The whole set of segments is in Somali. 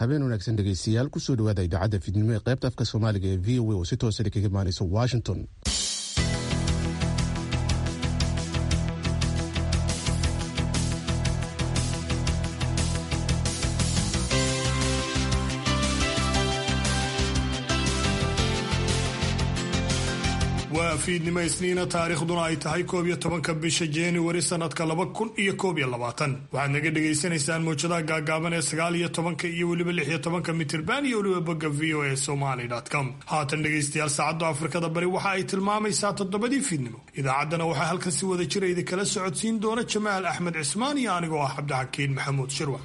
habeen wanaagsan dhegaystayaal kusoo dhawaada idaacadda fiidnimo ee qaybta afka soomaaliga ee v o a oo si toosa kaga imaanaysa washington waa fiidnimo isniina taariikhduna ay tahay koob iyo tobanka bisha januari sanadka laba kun iyo koob iyo labaatan waxaad naga dhagaysanaysaan mawjadaha gaagaaban ee sagaal iyo tobanka iyo weliba lix iyo tobanka mitirban iyo weliba bogga v o a somaly com haatan dhegaystayaal saacadda afrikada bari waxa ay tilmaamaysaa toddobadii fiidnimo idaacaddana waxaa halkan si wada jira idinkala socodsiin doona jamaal axmed cismaan iyo anigoo ah cabdixakiin maxamuud shirwa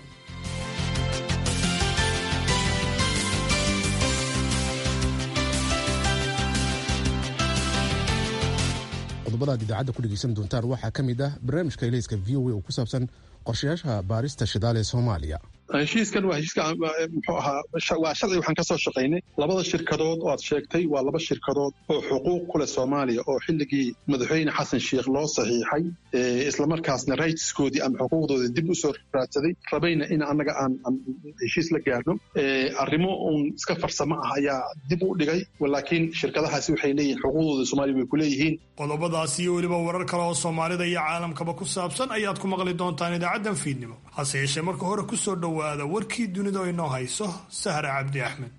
qodobada ad idaacadda ku dhegaysan doontaan waxaa ka mid ah barnaamijka ilayska v o a oo ku saabsan qorshayaasha baarista shidaal ee soomaaliya heshiiskan waa heshiiska muxuu ahaa waa sharci waxaan ka soo shaqaynay labada shirkadood oo aad sheegtay waa laba shirkadood oo xuquuq ku leh soomaaliya oo xilligii madaxweyne xasan sheikh loo saxiixay islamarkaasna rightskoodii ama xuquuqdoodii dib u soo raadsaday rabayna in annaga aan heshiis la gaarno arrimo uun iska farsamo ah ayaa dib u dhigay laakiin shirkadahaasi waxay leeyihin xuquuqdooda soomaaliya way ku leeyihiin qodobadaas iyo weliba warar kale oo soomaalida iyo caalamkaba ku saabsan ayaad ku maqli doontaan idaacaddan fiidnimo hase yeeshee marka hore kusoo dhowaada warkii dunida oo inoo hayso sahra cabdi axmed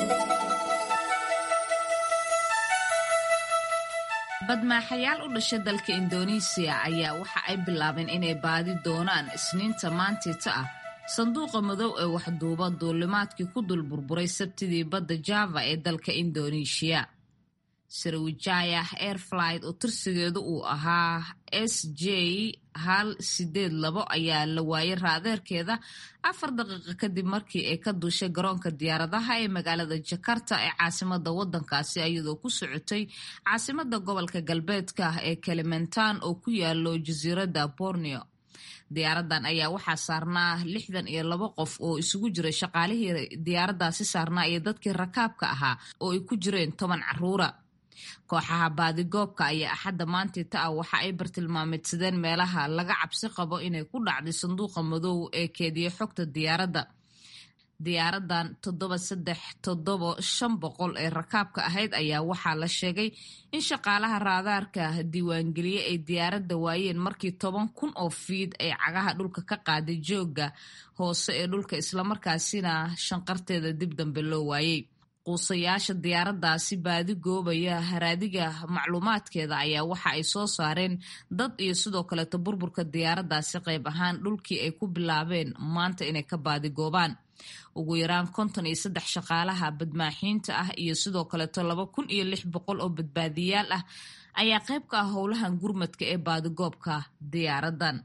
badmaaxayaal u dhasha dalka indoneesiya ayaa waxa ay bilaabeen inay baadi doonaan isniinta maantiita ah sanduuqa madow ee waxduuba duulimaadkii ku dul burburay sabtidii badda java ee dalka indoneeshiya sarawijaya airflight oo tirsigeedu uu ahaa s j hal sideed labo ayaa la waayay raadeerkeeda afar daqiiqo kadib markii ay ka duushay garoonka diyaaradaha ee magaalada jakarta ee caasimada wadankaasi iyadoo ku socotay caasimada gobolka galbeedka ee kalimantan oo ku yaalo jasiiradda borneo diyaaradan ayaa waxaa saarnaa lixdan iyo labo qof oo isugu jiray shaqaalihii diyaaradaasi saarnaa iyo dadkii rakaabka ahaa oo ay ku jireen toban caruura kooxaha baadigoobka ayaa axadda maantiita ah waxa ay bartilmaameedsadeen meelaha laga cabsi qabo inay ku dhacday sanduuqa madow ee keediya xogta diyaaradda diyaaradan toddoba saddex toddobo shan boqol ee rakaabka ahayd ayaa waxaa la sheegay in shaqaalaha raadaarka diiwaangeliye ay diyaaradda waayeen markii toban kun oo fiid ay cagaha dhulka ka qaaday joogga hoose ee dhulka islamarkaasina shanqarteeda dib dambe loo waayey quusayaasha diyaaradaasi baadi goobaya haraadiga macluumaadkeeda ayaa waxa ay soo saareen dad iyo sidoo kaleeto burburka diyaaradaasi qayb ahaan dhulkii ay ku bilaabeen maanta inay ka baadigoobaan ugu yaraan konton iyo saddex shaqaalaha badmaaxiinta ah iyo sidoo kaleeto laba kun iyo lix boqol oo badbaadiyaal ah ayaa qayb ka ah howlahan gurmadka ee baadigoobka diyaaradan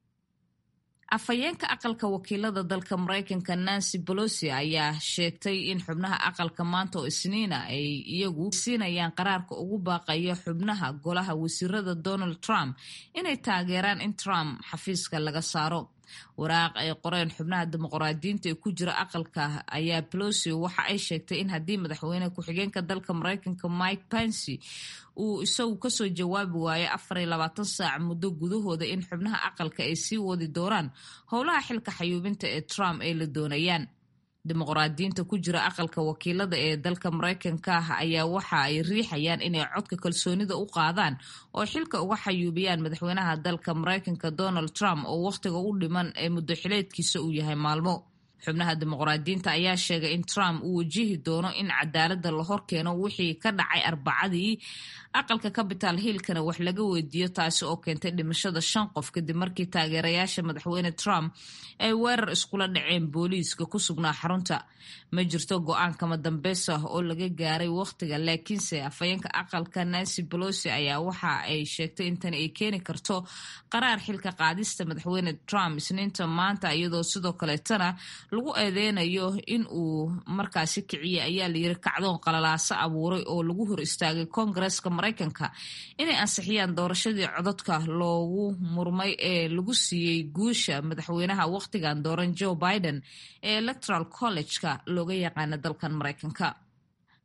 afhayeenka aqalka wakiilada dalka mareykanka nancy bolosi ayaa sheegtay in xubnaha aqalka maanta oo isniina ay iyagu siinayaan qaraarka ugu baaqaya xubnaha golaha wasiirada donald trump inay taageeraan in trump xafiiska laga saaro waraaq ay qoreen xubnaha dimuqraadiyiinta ee ku jira aqalka ayaa pelosi waxa ay sheegtay in haddii madaxweyne ku-xigeenka dalka mareykanka mike pensy uu isagu kasoo jawaabi waayo afar iyo labaatan saac muddo gudahooda in xubnaha aqalka ay sii wadi doonaan howlaha xilka xayuubinta ee trump ay la doonayaan dimuqraadiyiinta ku jira aqalka wakiilada ee dalka mareykanka ah ayaa waxa ay riixayaan inay codka kalsoonida u qaadaan oo xilka uga xayuubiyaan madaxweynaha dalka mareykanka donald trump oo wakhtiga u dhiman ee muddo xileedkiisa uu yahay maalmo xubnaha dimuqraadiyiinta ayaa sheegay in trump uu wajihi doono in cadaaladda la horkeeno wixii ka dhacay arbacadii aqalka capital hillkana wax laga weydiiyo taasi oo keentay dhimashada shan qof kadib markii taageerayaasha madaxweyne trump ay weerar iskula dhaceen booliiska ku sugnaa xarunta ma jirto go-aan kama dambeys ah oo laga gaaray wakhtiga laakiinse afhayeenka aqalka nancy bolosi ayaa waxa ay sheegtay in tani ay keeni karto qaraar xilka qaadista madaxweyne trump isniinta maanta iyadoo sidoo kaleetana lagu eedeynayo in uu markaasi kiciyey ayaa layiri kacdoon qalalaaso abuuray oo lagu hor istaagay koongareeska mareykanka inay ansixiyaan doorashadii codadka loogu murmay ee lagu siiyey guusha madaxweynaha wakhtigan dooran joe biden ee electoral college-ka looga yaqaana dalkan mareykanka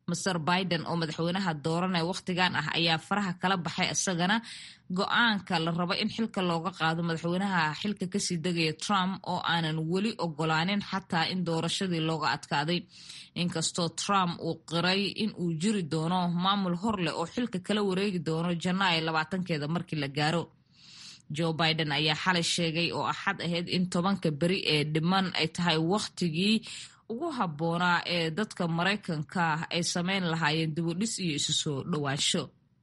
master biden oo madaxweynaha dooranee wakhtigan ah ayaa faraha kala baxay isagana go-aanka la rabo in xilka looga qaado madaxweynaha xilka kasii degaya trump oo aanan weli ogolaanin xataa in doorashadii looga adkaaday inkastoo trump uu qiray in uu jiri doono maamul horleh oo xilka kala wareegi doono janaayo labaatankeeda markii la gaaro joe biden ayaa xalay sheegay oo axad ahayd in tobanka beri ee dhiman ay tahay wakhtigii ugu habboonaa ee dadka maraykanka ay sameyn lahaayeen dibudhis iyo isu soo dhowaansho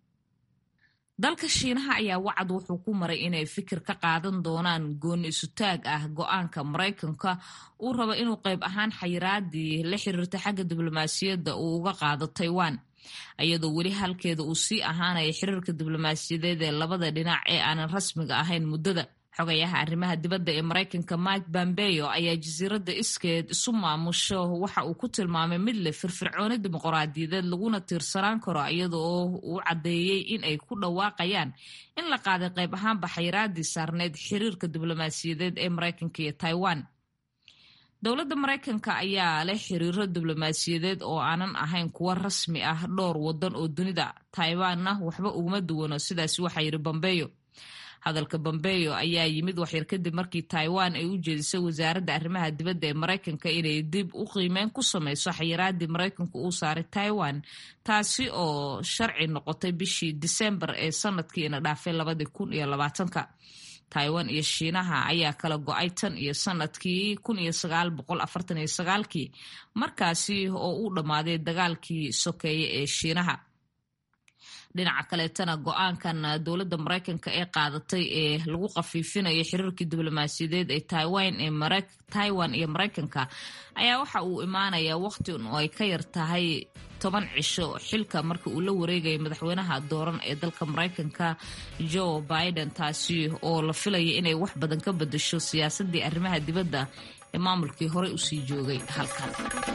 dalka shiinaha ayaa wacad wuxuu ku maray inay fikir ka qaadan doonaan gooni isutaag ah go-aanka maraykanka uu rabo inuu qayb ahaan xayiraadii la xiriirta xagga diblomaasiyadda uu uga qaado taiwan iyadoo weli halkeeda uu sii ahaanaya xiriirka diblomaasiyadeed ee labada dhinac ee aanan rasmiga ahayn muddada xogayaha arrimaha dibadda ee maraykanka mike bambeyo ayaa jasiiradda iskeed isu maamusho waxa uu ku tilmaamay mid leh firfircooni dimuqraadiyadeed laguna tiirsanaan karo iyada oo uu caddeeyey in ay ku dhawaaqayaan in la qaaday qayb ahaanba xayiraadii saarneyd xiriirka diblomaasiyadeed ee maraykanka iyo taiwan dowladda maraykanka ayaa leh xiriiro diblomaasiyadeed oo aanan ahayn kuwo rasmi ah dhowr wadan oo dunida taiwanna waxba uguma duwano sidaas waxaa yidhi bambeyo hadalka bambeyo ayaa yimid waxyar kadib markii taiwan ay u jeedisay wasaaradda arrimaha dibadda ee maraykanka inay dib u qiimeyn ku sameyso xayiraadii maraykanku uu saaray taiwan taasi oo sharci noqotay bishii disembar ee sanadkiina dhaafay labadii kun iyo labaatanka taiwan iyo shiinaha ayaa kala go-ay tan iyo sanadkii kun iyo sagaal boqol afartan iyo sagaalkii markaasi oo uu dhammaaday dagaalkii sokeeye ee shiinaha dhinaca kaleetana go-aankan dowladda maraykanka ee qaadatay ee lagu khafiifinayo xiriirkii diblomaasiyadeed ee taiwan iyo maraykanka ayaa waxa uu imaanayaa waqti oo ay ka yar tahay toban cisho xilka marka uu la wareegaya madaxweynaha dooran ee dalka maraykanka joe biden taasi oo la filaya inay wax badan ka bedesho siyaasadii arrimaha dibadda ee maamulkii horey usii joogay halkan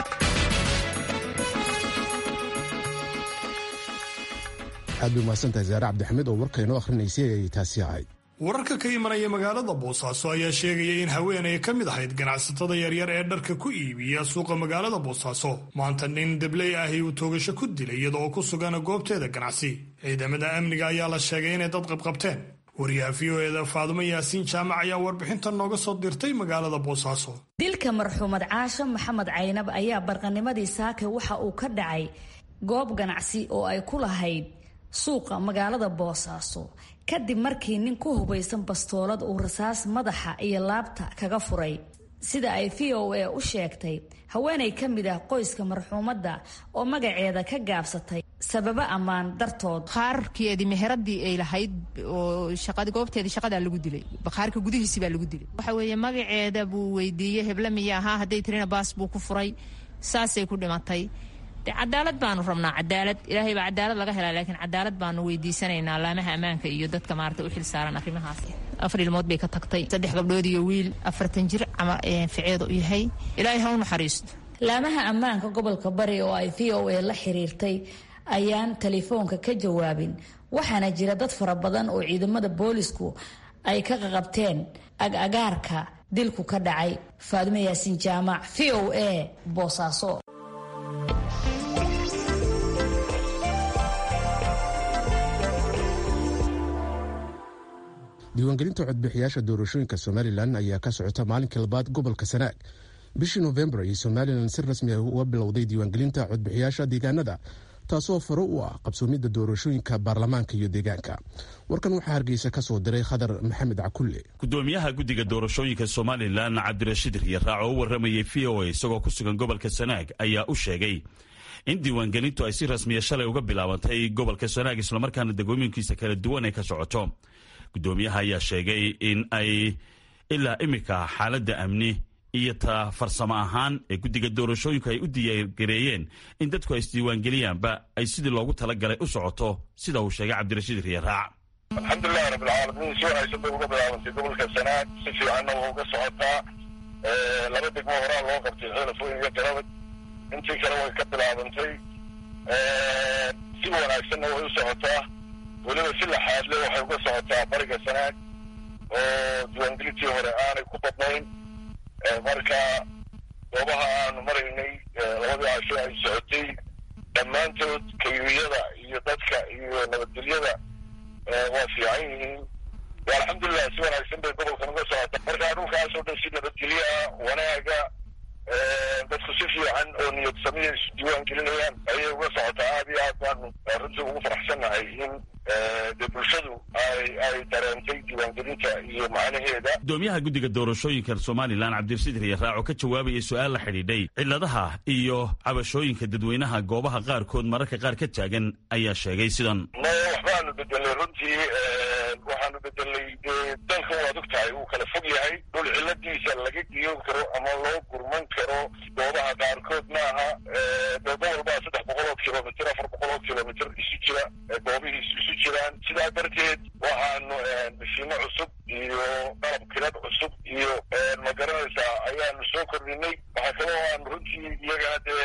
aad bay umahadsantahay zaare cabdixamiid oo warka inoo akhrinaysay ayay taasi ahayd wararka ka imanaya magaalada boosaaso ayaa sheegaya in haweenay ka mid ahayd ganacsatada yaryar ee dharka ku iibiya suuqa magaalada boosaaso maanta nin debley ahi uu toogasho ku dilay iyada oo ku sugan goobteeda ganacsi ciidamada amniga ayaa la sheegay inay dad qabqabteen wariyaha v o eda faadumo yaasiin jaamac ayaa warbixintan nooga soo dirtay magaalada boosaaso dilka marxuumad caasho maxamed caynab ayaa barqanimadii saake waxa uu ka dhacay goob ganacsi oo ay ku lahayd suuqa magaalada boosaaso kadib markii nin ku hubaysan bastoolad uu rasaas madaxa iyo laabta kaga furay sida ay v o a u sheegtay haweenay ka mid ah qoyska marxuumadda oo magaceeda ka gaabsatay sababo ammaan dartood bakhaarkeedii meheradii ay lahayd oo goobteedii shaqadaa lagu dilay bakhaarka gudihiisi baa lagu dilay waxa weeye magaceeda buu weydiiyey heble miya ahaa hadday tirina baas buu ku furay saasay ku dhimatay de cadaalad baanu rabnaa cadaalad ilaahay baa cadaalad laga helaa laakiin cadaalad baanu weydiisanaynaa laamaha ammaanka iyo dadka maarata u xil saaran arrimahaas afar ilmood bay ka tagtay saddex gabdhood iyo wiil afartan jir ficeedu yahay ilaahay ha u naxariisto laamaha ammaanka gobolka bari oo ay v o a la xiriirtay ayaan telefoonka ka jawaabin waxaana jira dad fara badan oo ciidamada boolisku ay ka qaqabteen ag-agaarka dilku ka dhacay faadumo yaasiin jaamac v o a boosaaso diiwaangelinta codbixiyaasha doorashooyinka somalilan ayaa ka socota maalinkii labaad gobolka sanaag bishii nofembar ayay somalilan si rasmi ah uga bilowday diiwaangelinta codbixiyaasha deegaanada taasoo faro u ah qabsoomidda doorashooyinka baarlamaanka iyo deegaanka warkan waxaa hargeysa ka soo diray khadar maxamed cakulle gudoomiyaha guddiga doorashooyinka somalilan cabdirashiid riyaraac oo u waramayay v o a isagoo ku sugan gobolka sanaag ayaa u sheegay in diiwaangelintu ay si rasmiya shalay uga bilaabantay gobolka sanaag islamarkaana degooyinkiisa kala duwan ay ka socoto gudoomiyaha ayaa sheegay in ay ilaa iminka xaaladda amni iyo ta farsamo ahaan ee guddiga doorashooyinku ay u diyaargareeyeen in dadku ay isdiiwaangeliyaanba ay sidii loogu talagalay u socoto sida uu sheegay cabdirashiid riyaraac alxamdulilahi rabbilcaalamiin si wanaagsan bay uga bilaabantay gobolka sanaag si fiicanna waa uga socotaa laba degmo horaa loo qabtay xeelafooyin iyo garabad intii kale way ka bilaabantay si wanaagsanna way u socotaa weliba si laxaadle waxay uga socotaa bariga sanaag oo diiwaangelintii hore aanay ku badnayn marka goobaha aanu maraynay labadii casho ay socotay dhammaantood kayuyada iyo dadka iyo nabadgelyada waa fiican yihiin alxamdulilah si wanaagsan bay gobolkan uga socota markaa dhulkaasoo dhan si nabadgelyo ah wanaaga dadku si fiican oo niyad samiya isu diiwaan gelinayaan ayay uga socotaa aad iyo aad baanu runtii ugu faraxsannahay in dee bulshadu ay ay dareentay diiwaangelinta iyo macnaheeda gudoomiyaha guddiga doorashooyinka somalilan cabdirasidir iyo raaco ka jawaabayay su-aal la xidhiidhay ciladaha iyo cabashooyinka dadweynaha goobaha qaarkood mararka qaar ka taagan ayaa sheegay sidan maya waxbaanu bedelay runtii waxaanu bedelay dee dalkan waad og tahay wuu kala fog yahay dhul ciladiisa laga giyoon karo ama loo gurman karo goobaha qaarkood maaha dee gobol baa saddex boqol oo kilomitr afar boqol oo kilomitr isu jira goobihiisu isu jiraan sidaa darteed waxaanu mishiino cusub iyo qalab kilad cusub iyo ma garanaysaa ayaanu soo kordhinay waxaa kaloo aanu runtii iyagana dee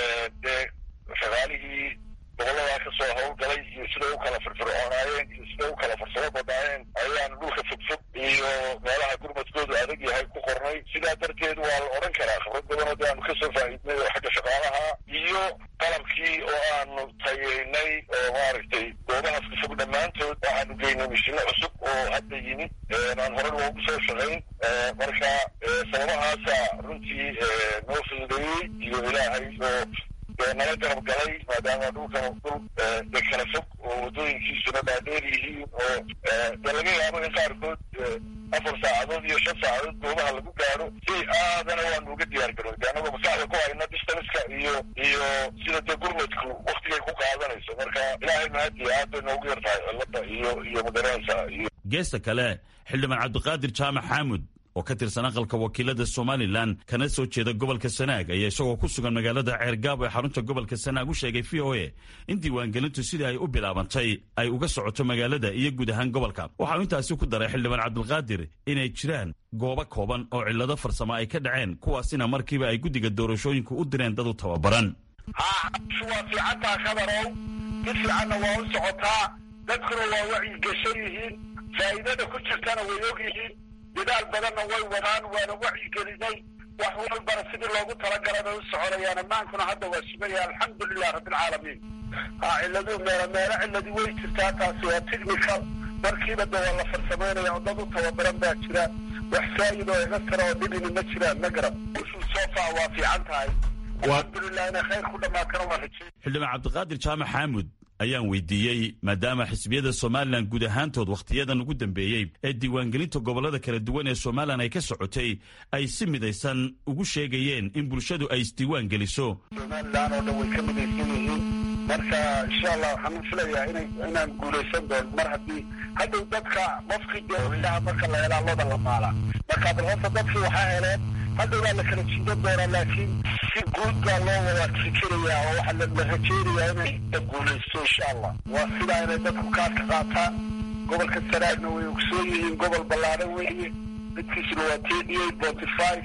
dee shaqaalihii gobolladaa ka soo hawlgalay iyo siday u kala firfircoonaayeen iyo siday u kala farsamo badnaayeen ayaanu dhulka fogfog iyo meelaha gurmadkoodu adag yahay ku qornay sidaa darteed waa la odhan karaa khibrad badanoo de aanu kasoo faa'iidnay oo xagga shaqaalaha iyo qalabkii oo aanu tayeynay oo maaragtay goobahaas ka fog dhammaantood waxaanu geynay mishino cusub oo hadda yimid aan hore loogu soo shaqayn marka sababahaasa runtii noo fududeeyey iyo ilaahay oo nala garab galay maadaama dhulkan dhul de kala fog oo waddooyinkiisuna dhaadheer yihiin oo dee laga yaabo in qaarkood afar saacadood iyo shan saacadood goobaha lagu gaadho si aadana waanu uga diyaar garoy de annagoo maskaxda ku hayna distanska iyo iyo sida dee gurmadku waktigay ku qaadanayso marka ilaahay mahadiya aad bay noogu yar tahay cilada iyo iyo magaranaysa iyo geesta kale xildhibaan cabdiqaadir jaamac xaamud oo ka tirsan aqalka wakiilada somalilan kana soo jeeda gobolka sanaag ayaa isagoo ku sugan magaalada ceergaabo ee xarunta gobolka sanaag u sheegay v o a in diiwaangelintu sidii ay u bilaabantay ay uga socoto magaalada iyo guud ahaan gobolka waxa uu intaasi ku daray xildhibaan cabdilqaadir inay jiraan goobo kooban oo cillado farsamo ay ka dhaceen kuwaasina markiiba ay guddiga doorashooyinku u direen dad u tababaran waa fiicantaa kadarow si fiicanna waa u socotaa dadkuna waa wacyigashan yihiin faa'iidada ku jirtana way og yihiin dadaal badanna way wadaan waana wacyigelinay wax walbana sidii loogu talagalay bay u soconayaan ammaankuna hadda waa sugaya alxamdulilah rabbilcaalamiin ha cilladuu meelo meelo cilladii way jirtaa taasi waa technical markiiba de waa la farsamaynaya oo dad u tababaran baa jira wax faa'id oo iga tara oo dhibini ma jiraan ma garab sofa waa fiican tahay alxamdulilah inay khayr ku dhamaatana waa rajay xildhibaan cabdiqaadir jaamac xaamud ayaan weydiiyey maadaama xisbiyada somalilan guud ahaantood wakhtiyadan ugu dambeeyey ee diiwaangelinta gobollada kala duwan ee somalilan ay ka socotay ay si midaysan ugu sheegayeen in bulshadu ay isdiiwaan geliso somalilan oo dhan way ka midaysan yihiin marka insha allah waxaan filayaa ina inaan guulaysan doono mar haddii hadhow dadka qofkii dee ilaha marka la helaa loda la maala marka bal horta dadkii waxaa heleen hadhow baa la kala jiidan doonaa laakiin si guud baa loo wada fikirayaa oo waxaa la rajeynayaa inay la guulaysto insha allah waa sidaa inay dadku kaadka qaataan gobolka sanaagna way ogsoon yihiin gobol ballaadhan weeye midkiisuna waa thirty eight forty five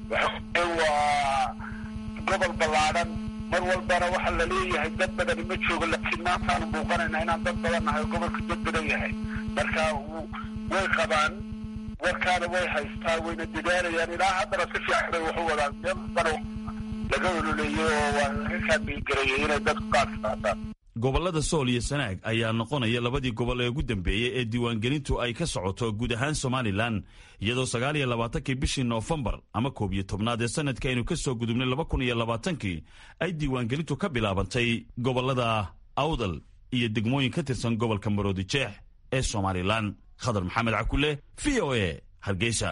waa gobol ballaadhan mar walbana waxaa la leeyahay dad badani ma joogo laakiin maantaanu muuqanayna inaan dad badan nahay oo gobolka dad badan yahay marka way qabaan warkaana way haystaa wayna dadaalayaan ilaa haddana si fiican bay waxu wadaan meel bana laga ololeeyey oo waa laga kaamigareeyey inay dadku qaadka qaataan gobollada sool iyo sanaag ayaa noqonaya labadii gobol ee ugu dambeeyey ee diiwaangelintu ay ka socoto guud ahaan somalilan iyadoo sagaal iyo labaatankii bishii noofembar ama koob iyo tobnaad ee sanadka aynu ka soo gudubnay laba kun iyo labaatankii ay diiwaangelintu ka bilaabantay gobollada awdal iyo degmooyin ka tirsan gobolka maroodijeex ee somalilan khadar maxamed cakule v o a hargeysa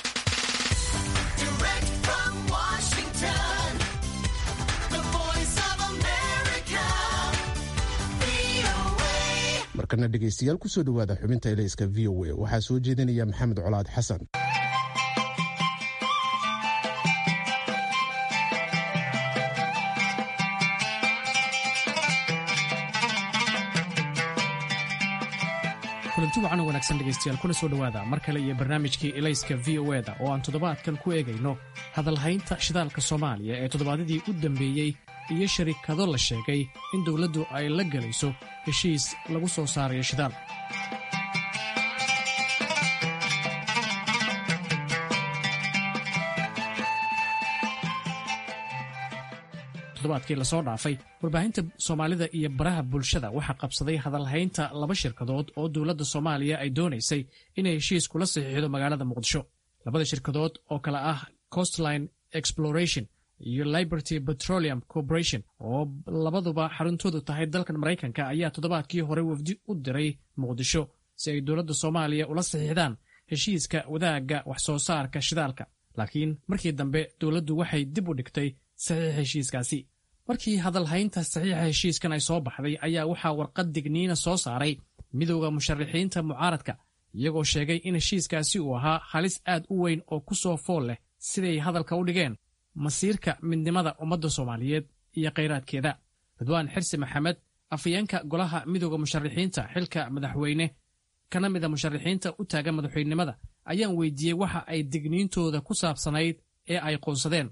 markana dhegaystayaal kusoo dhowaada xubinta ilayska v o a waxaa soo jeedinaya maxamed colaad xasan kulanti wacan oo wanaagsan dhegaystayaal kuna soo dhowaada mar kale iyo barnaamijkii ilayska v o eda oo aan toddobaadkan ku eegayno hadalhaynta shidaalka soomaaliya ee toddobaadyadii u dambeeyey iyo sharikado la sheegay in dowladdu ay la gelayso heshiis lagu soo saarayo shidaal toddobaadkii lasoo dhaafay warbaahinta soomaalida iyo baraha bulshada waxaa qabsaday hadalhaynta laba shirkadood oo dowladda soomaaliya ay doonaysay inay heshiis kula saxiixdo magaalada muqdisho labada shirkadood oo kale ah costline exploration iyo liberty petroleum corporation oo labaduba xaruntoodu tahay dalkan maraykanka ayaa toddobaadkii hore wafdi u diray muqdisho si ay dowladda soomaaliya ula saxiixdaan heshiiska wadaagga wax soo saarka shidaalka laakiin markii dambe dowladdu waxay dib u dhigtay saxiixa heshiiskaasi markii hadalhaynta saxiixa heshiiskan ay soo baxday ayaa waxaa warqad digniina soo saaray midowda musharaxiinta mucaaradka iyagoo sheegay in heshiiskaasi uu ahaa halis aad u weyn oo ku soo fool leh siday hadalka u dhigeen masiirka midnimada ummadda soomaaliyeed iyo khayraadkeeda ridwaan xirsi maxamed afayeenka golaha midowda musharaxiinta xilka madaxweyne kana mida musharaxiinta u taagan madaxweynenimada ayaan weydiiyey waxa ay digniintooda ku saabsanayd ee ay qoonsadeen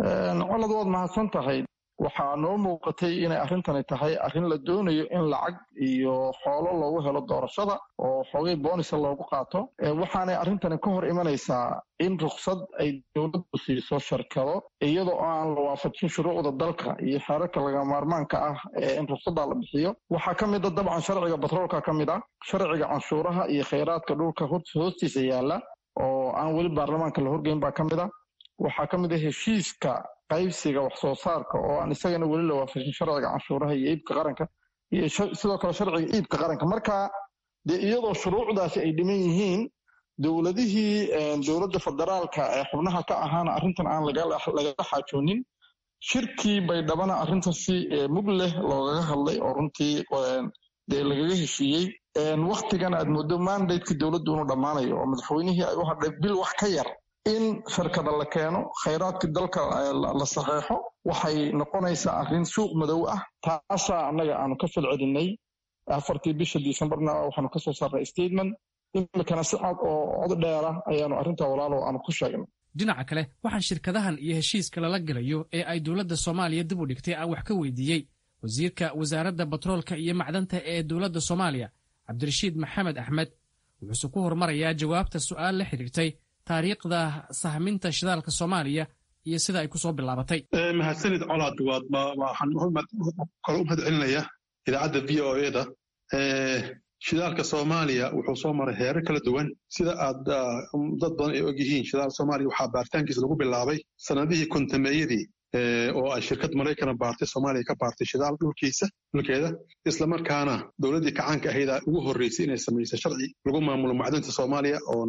colad waad mahadsan tahay waxaa noo muuqatay inay arrintani tahay arrin la doonayo in lacag iyo xoolo loogu helo doorashada oo xoogay boonisa loogu qaato waxaanay arrintani ka hor imanaysaa in ruksad ay dowladdu siiso shirkado iyadoo aan la waafajin shuruucda dalka iyo xeerarka laga maarmaanka ah ee in ruksaddaa la bixiyo waxaa ka mid a dabcan sharciga batroolka ka mid ah sharciga canshuuraha iyo khayraadka dhulka hoostiisa yaalla oo aan weli baarlamaanka la horgeyn baa ka mid ah waxaa ka mid ah heshiiska qaybsiga wax soo saarka oo aan isagana weli la waafajin sharciga canshuuraha iyo iibka qaranka iyo sidoo kale sharciga iibka qaranka marka dee iyadoo shuruucdaasi ay dhiman yihiin dowladihii dowladda federaalka ee xubnaha ka ahaana arrintan aan lagala xaajoonin shirkii baydhabana arrintan si mug leh loogaga hadlay oo runtii dee lagaga heshiiyey waktigan aad moodo mandateki dowladdu inuu dhammaanayo oo madaxweynihii ay u hadhay bil wax ka yar in shirkada la keeno khayraadkii dalka la saxeexo waxay noqonaysaa arrin suuq madow ah taasaa annaga aanu ka falcelinay afartii bisha disembarna waxaanu kasoo saarnay statement imikana si cad oo cod dheera ayaanu arrinta walaalo aanu ku sheegnay dhinaca kale waxaa shirkadahan iyo heshiiska lala gelayo ee ay dowladda soomaaliya dib u dhigtay aan wax ka weydiiyey wasiirka wasaaradda batroolka iyo macdanta ee dowladda soomaaliya cabdirashiid maxamed axmed wuxuuse ku hormarayaa jawaabta su'aal la xidhiirtay taariikhda sahminta shidaalka soomaaliya iyo sida ay ku soo bilaabatay mahadsanid colaad waad waxaan kale u mahad celinaya idaacadda v o eda shidaalka soomaaliya wuxuu soo maray heerar kala duwan sida aad dad badan ay og yihiin shidaal soomaaliya waxaa baaritaankiisa lagu bilaabay sanadihii kontameeyadii oo ay shirkad maraykana baartay soomaaliya ka baartay shidaal dhulkiisa dhulkeeda islamarkaana dowladdii kacaanka ahayd ugu horreysay inay samayso sharci lagu maamulo macdanta soomaaliya oo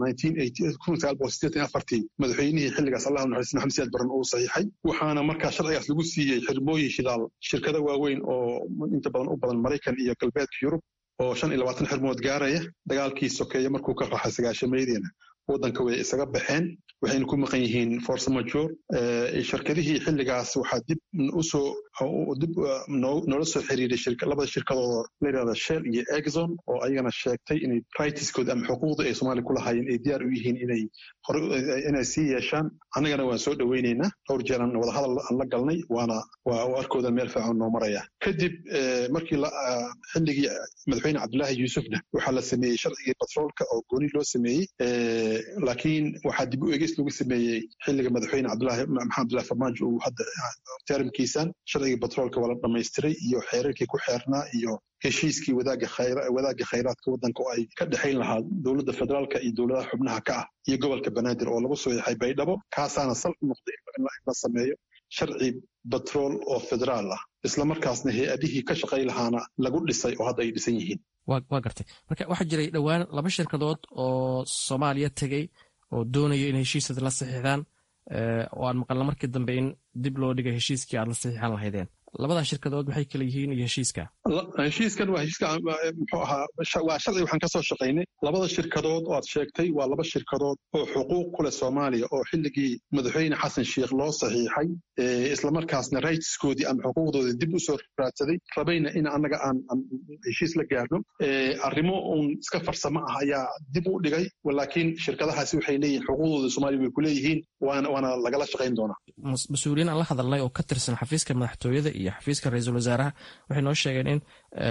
madaxweynihii xilligaas allahu naxariis maxamed siyaad baran uu saxiixay waxaana markaa sharcigaas lagu siiyey xirmooyin shidaal shirkado waaweyn oo inta badan u badan maraykan iyo galbeedka yurub oo shan iyo labaatan xirmood gaaraya dagaalkii sokeeye markuu ka raxa sagaashameediina waddanka way isaga baxeen waxayna ku maqan yihiin force major shirkadihii xilligaas waxaa dib usoo dib noola soo xiriiray labada shirkadooda la yidhahda shell iyo exxon oo ayagana sheegtay inay rightskooda ama xuquuqda ay soomaaliya ku lahaayeen ay diyaar u yihiin inay hore inay sii yeeshaan annagana waan soo dhoweynaynaa dhowr jeeran wadahadal aan la galnay waana waa arkooda meel fiican noo maraya kadib markii xilligii madaxweyne cabdullaahi yuusufna waxaa la sameeyey sharcigii batroolka oo gooni loo sameeyey laakiin waxaa dib u eegis lagu sameeyey xilliga madaxweyne cabdulahi maxamed abdullahi farmaajo uu hadda teramkiisan sharcigii batroolka waa la dhammaystiray iyo xeerarkii ku xeernaa iyo heshiiskii wadaagga khayraadka waddanka oo ay ka dhexayn lahaa dowladda federaalka iyo dowladaha xubnaha ka ah iyo gobolka banaadir oo lagu soo yaxay baydhabo kaasaana sal u noqday in la sameeyo sharci batrool oo federaal ah islamarkaasna hay-adihii ka shaqay lahaana lagu dhisay oo hadda ay dhisan yihiin waa gartay marka waxaa jiray dhowaan laba shirkadood oo soomaaliya tegey oo doonaya in heshiisada la saxiixdaan oo aan maqalna markii dambe in dib loo dhigay heshiiskii aad la saxiixan lahaydeen labadaa shirkadood maxay kala yihiin iyo heshiiska heshiiskan waa heshiiska muxuu ahaa waa sharci waxaan kasoo shaqaynay labada shirkadood oo aad sheegtay waa laba shirkadood oo xuquuq ku leh soomaaliya oo xilligii madaxweyne xasan sheikh loo saxiixay islamarkaasna rightskoodii ama xuquuqdoodii dib usoo raadsaday rabayna in annaga aan heshiis la gaarno arrimo uun iska farsamo ah ayaa dib u dhigay laakiin shirkadahaasi waxay leeyihin xuquuqdooda soomaaliya way ku leeyihiin waana lagala shaqayn doonaa mas-uuliyiin aan la hadalnay oo ka tirsan xafiiska madaxtooyada iyo xafiiska ra-iisul wasaaraha waxay noo sheegeen in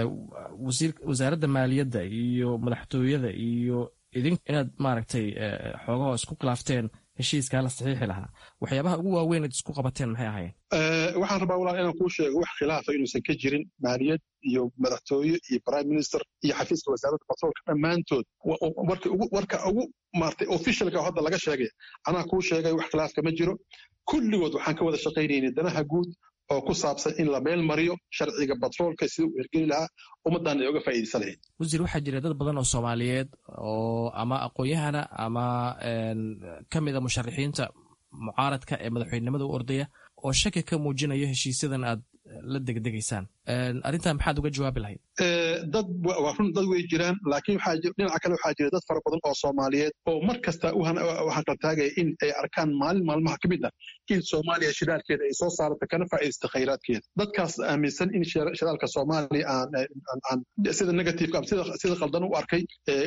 wasaaradda maaliyadda iyo madaxtooyada iyo idin inaad maaragtay xoogaho isku khilaafteen heshiiskaa la saxiixi lahaa waxyaabaha ugu waaweyn ad isku qabateen maxay ahaayeen waxaan rabaa walaal inaan kuu sheego wax khilaafa inuusan ka jirin maaliyad iyo madaxtooye iyo prime minister iyo xafiiska wasaaradda batroolka dhammaantood warka ugu maartay officialka hadda laga sheegay anaa kuu sheegay wax khilaaf kama jiro kulligood waxaan ka wada shaqaynaynay danaha guud oo ku saabsan in la meel mariyo sharciga batroolka sida uu hirgeli lahaa ummaddan ay uga faa'iidaysan lahayd wasiir waxaa jira dad badan oo soomaaliyeed oo ama aqoon-yahana ama ka mida musharaxiinta mucaaradka ee madaxweynenimada u ordaya oo shaki ka muujinayo heshiisyadan aad la degdegaysaan arrintan maxaad uga jawaabi lahayd dad waa run dad way jiraan laakiin dhinaca kale waxaa jira dad fara badan oo soomaaliyeed oo mar kasta u hanqaltaagaya in ay arkaan maalin maalmaha ka mid ah in soomaaliya shidaalkeeda ay soo saarata kana faa'iidaysta khayraadkeeda dadkaas aaminsan in shidaalka soomaaliya aan sida negativeka ama sida qaldan u arkay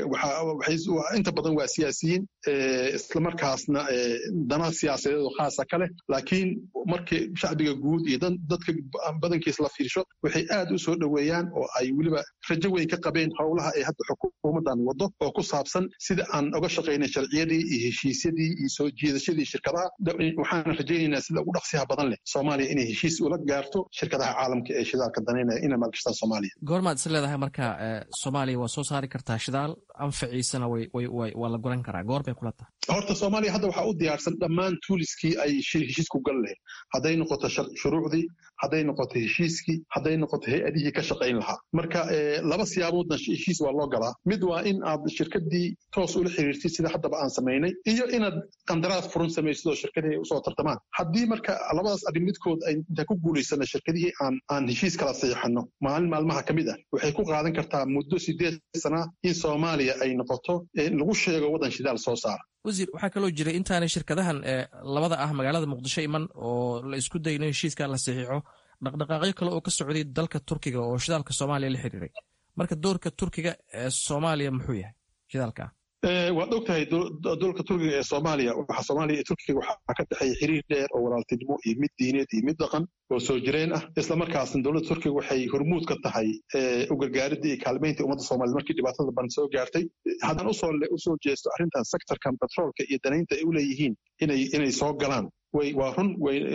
inta badan waa siyaasiyiin islamarkaasna dana siyaasadeed oo khaasa ka leh laakiin markii shacbiga guud iyo dadka badankiis la fiirsho waxay aad u soo dhoweeyaan oo ay weliba rajo weyn ka qabeen howlaha ay hadda xukuumaddan waddo oo ku saabsan sida aan uga shaqaynay sharciyadii iyo heshiisyadii iyo soo jiidashadii shirkadaha waxaana rajaynaynaa sida ugu dhaqsiyaha badan leh soomaaliya inay heshiis ula gaarto shirkadaha caalamka ee shidaalka danaynaya inay maalgashtaan soomaaliya goormaad is leedahay marka soomaaliya waa soo saari kartaa shidaal anfaciisana waa la guran karaa goor bay kula tahay horta soomaaliya hadda waxaa u diyaarsan dhammaan tuuliskii ay heshiisku gal lahayd hadday noqoto shuruucdii hadday noqoto heshiiskii hadday noqoto hay-adihii ka shaqayn lahaa marka laba siyaaboodna heshiis waa loo galaa mid waa in aad shirkadii toos ula xiriirtid sida haddaba aan samaynay iyo inaad qandaraas furan samaysid oo shirkadii ay usoo tartamaan haddii marka labadaas arrin midkood ay intaan ku guulaysana shirkadihii aan aan heshiis kala saxiixano maalin maalmaha ka mid ah waxay ku qaadan kartaa muddo sideed sana in soomaaliya ay noqoto lagu sheego waddan shidaal soo saara wasiir waxaa kaloo jiray intaanay shirkadahan labada ah magaalada muqdisho iman oo la isku dayno heshiiska la saxiixo dhaqdhaqaaqyo kale oo ka socday dalka turkiga oo shidaalka soomaaliya la xiriiray marka doorka turkiga ee soomaaliya muxuu yahay shidaalka waad og tahay dolka turkiga ee soomaaliya waxa soomaaliya iyo turkiga waxaa ka dhexeeya xiriir dheer oo walaaltinimo iyo mid diineed iyo mid dhaqan oo soo jireen ah islamarkaasna dowladda turkiga waxay hormuud ka tahay u gargaaridda iyo kaalmaynta ummadda soomaaliyed markii dhibaatada ban soo gaartay haddaan usoo jeesto arrintan sektorkan batroolka iyo danaynta ay u leeyihiin inay soo galaan waa run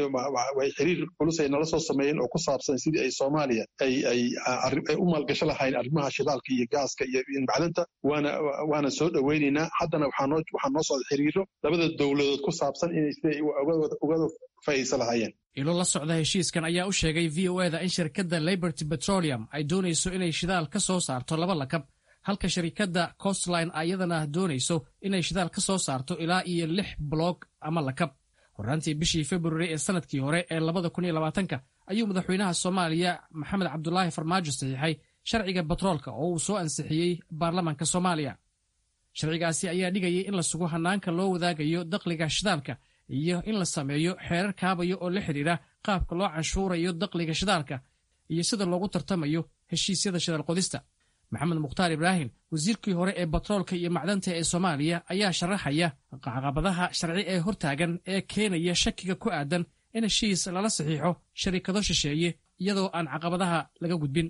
way xiriir culus ay nala soo sameeyeen oo ku saabsan sidii ay soomaaliya ay u maalgasho lahayn arrimaha shidaalka iyo gaaska iyo macdanta waana soo dhoweynaynaa haddana waxaa noo socda xiriiro labada dowladood ku saabsan inay siday ugada faa'iidaysan lahaayeen ilo la socda heshiiskan ayaa u sheegay v o eda in shirkadda liberty petroleum ay doonayso inay shidaal ka soo saarto laba lakab halka shirkadda costline ayadana doonayso inay shidaal ka soo saarto ilaa iyo lix bloog ama lakab horaantii bishii februari ee sanadkii hore ee labada kun iyo labaatanka ayuu madaxweynaha soomaaliya maxamed cabdulaahi farmaajo saxiixay sharciga batroolka oo uu soo ansixiyey baarlamaanka soomaaliya sharcigaasi ayaa dhigayay in la sugo hannaanka loo wadaagayo dakhliga shidaalka iyo in la sameeyo xeerar kaabaya oo la xidhiidha qaabka loo canshuurayo dakhliga shidaalka iyo sida loogu tartamayo heshiisyada shidaal qodista maxamed mukhtaar ibraahim wasiirkii hore ee batroolka iyo macdanta ee soomaaliya ayaa sharaxaya caqabadaha sharci ee hortaagan ee keenaya shakiga ku aadan in heshiis lala saxiixo sharikado shisheeye iyadoo aan caqabadaha laga gudbin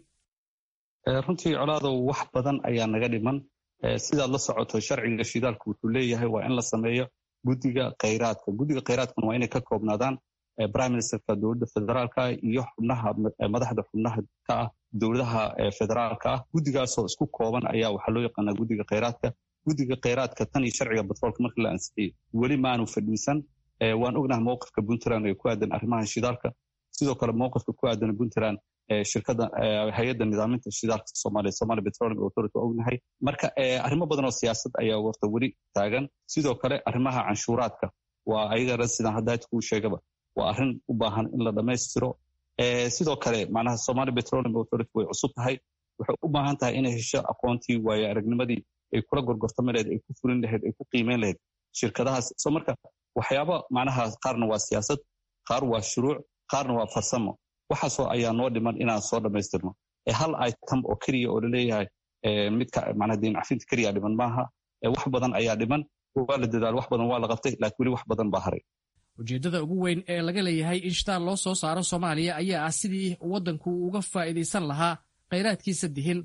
runtii colaadow wax badan ayaa naga dhiman sidaad la socoto sharciga shidaalku wuxuu leeyahay waa in la sameeyo guddiga khayraadka guddiga khayraadkuna waa inay ka koobnaadaan prime ministerka dowladda federaalka iyo xubnaha madaxda xubnaha ka ah dowladaha federaalka ah guddigaasoo isku kooban ayaa waxaa loo yaqaanaa guddiga khayraadka guddiga khayraadka tan iyo sharciga batroolka markii la ansixiyey weli maanu fadhiisan waan ognahay mowqifka puntland ee ku aadan arrimaha shidaalka sidoo kale mowqifka ku aadan puntland shirkada hay-adda nidaaminta shidaalka soomaaliya somalia petroleum authority waa ognahay marka arrimo badan oo siyaasad ayaa warta weli taagan sidoo kale arrimaha canshuuraadka waa ayagana sidaan hadda kuu sheegaba waa arrin u baahan in la dhammaystiro sidoo kale macnaha somalia petroleum authority way cusub tahay waxay u baahan tahay inay hesho aqoontii waayo aragnimadii ay kula gorgortami lahayd ay ku fulin lahayd ay ku qiimeyn lahayd shirkadahaas so marka waxyaaba macnaha qaarna waa siyaasad qaar waa shuruuc qaarna waa farsamo waxaasoo ayaa noo dhiman inaan soo dhammaystirno hal item oo keliya oo laleeyahay midka macnaha diin cafinta keliya dhiman maaha wax badan ayaa dhiman waa la dadaal wax badan waa la qabtay laakiin weli wax badan baa haray ujeeddada ugu weyn ee laga leeyahay in shitaal loo soo saaro soomaaliya ayaa ah sidii waddanku uga faa'iidaysan lahaa khayraadkiisa dihin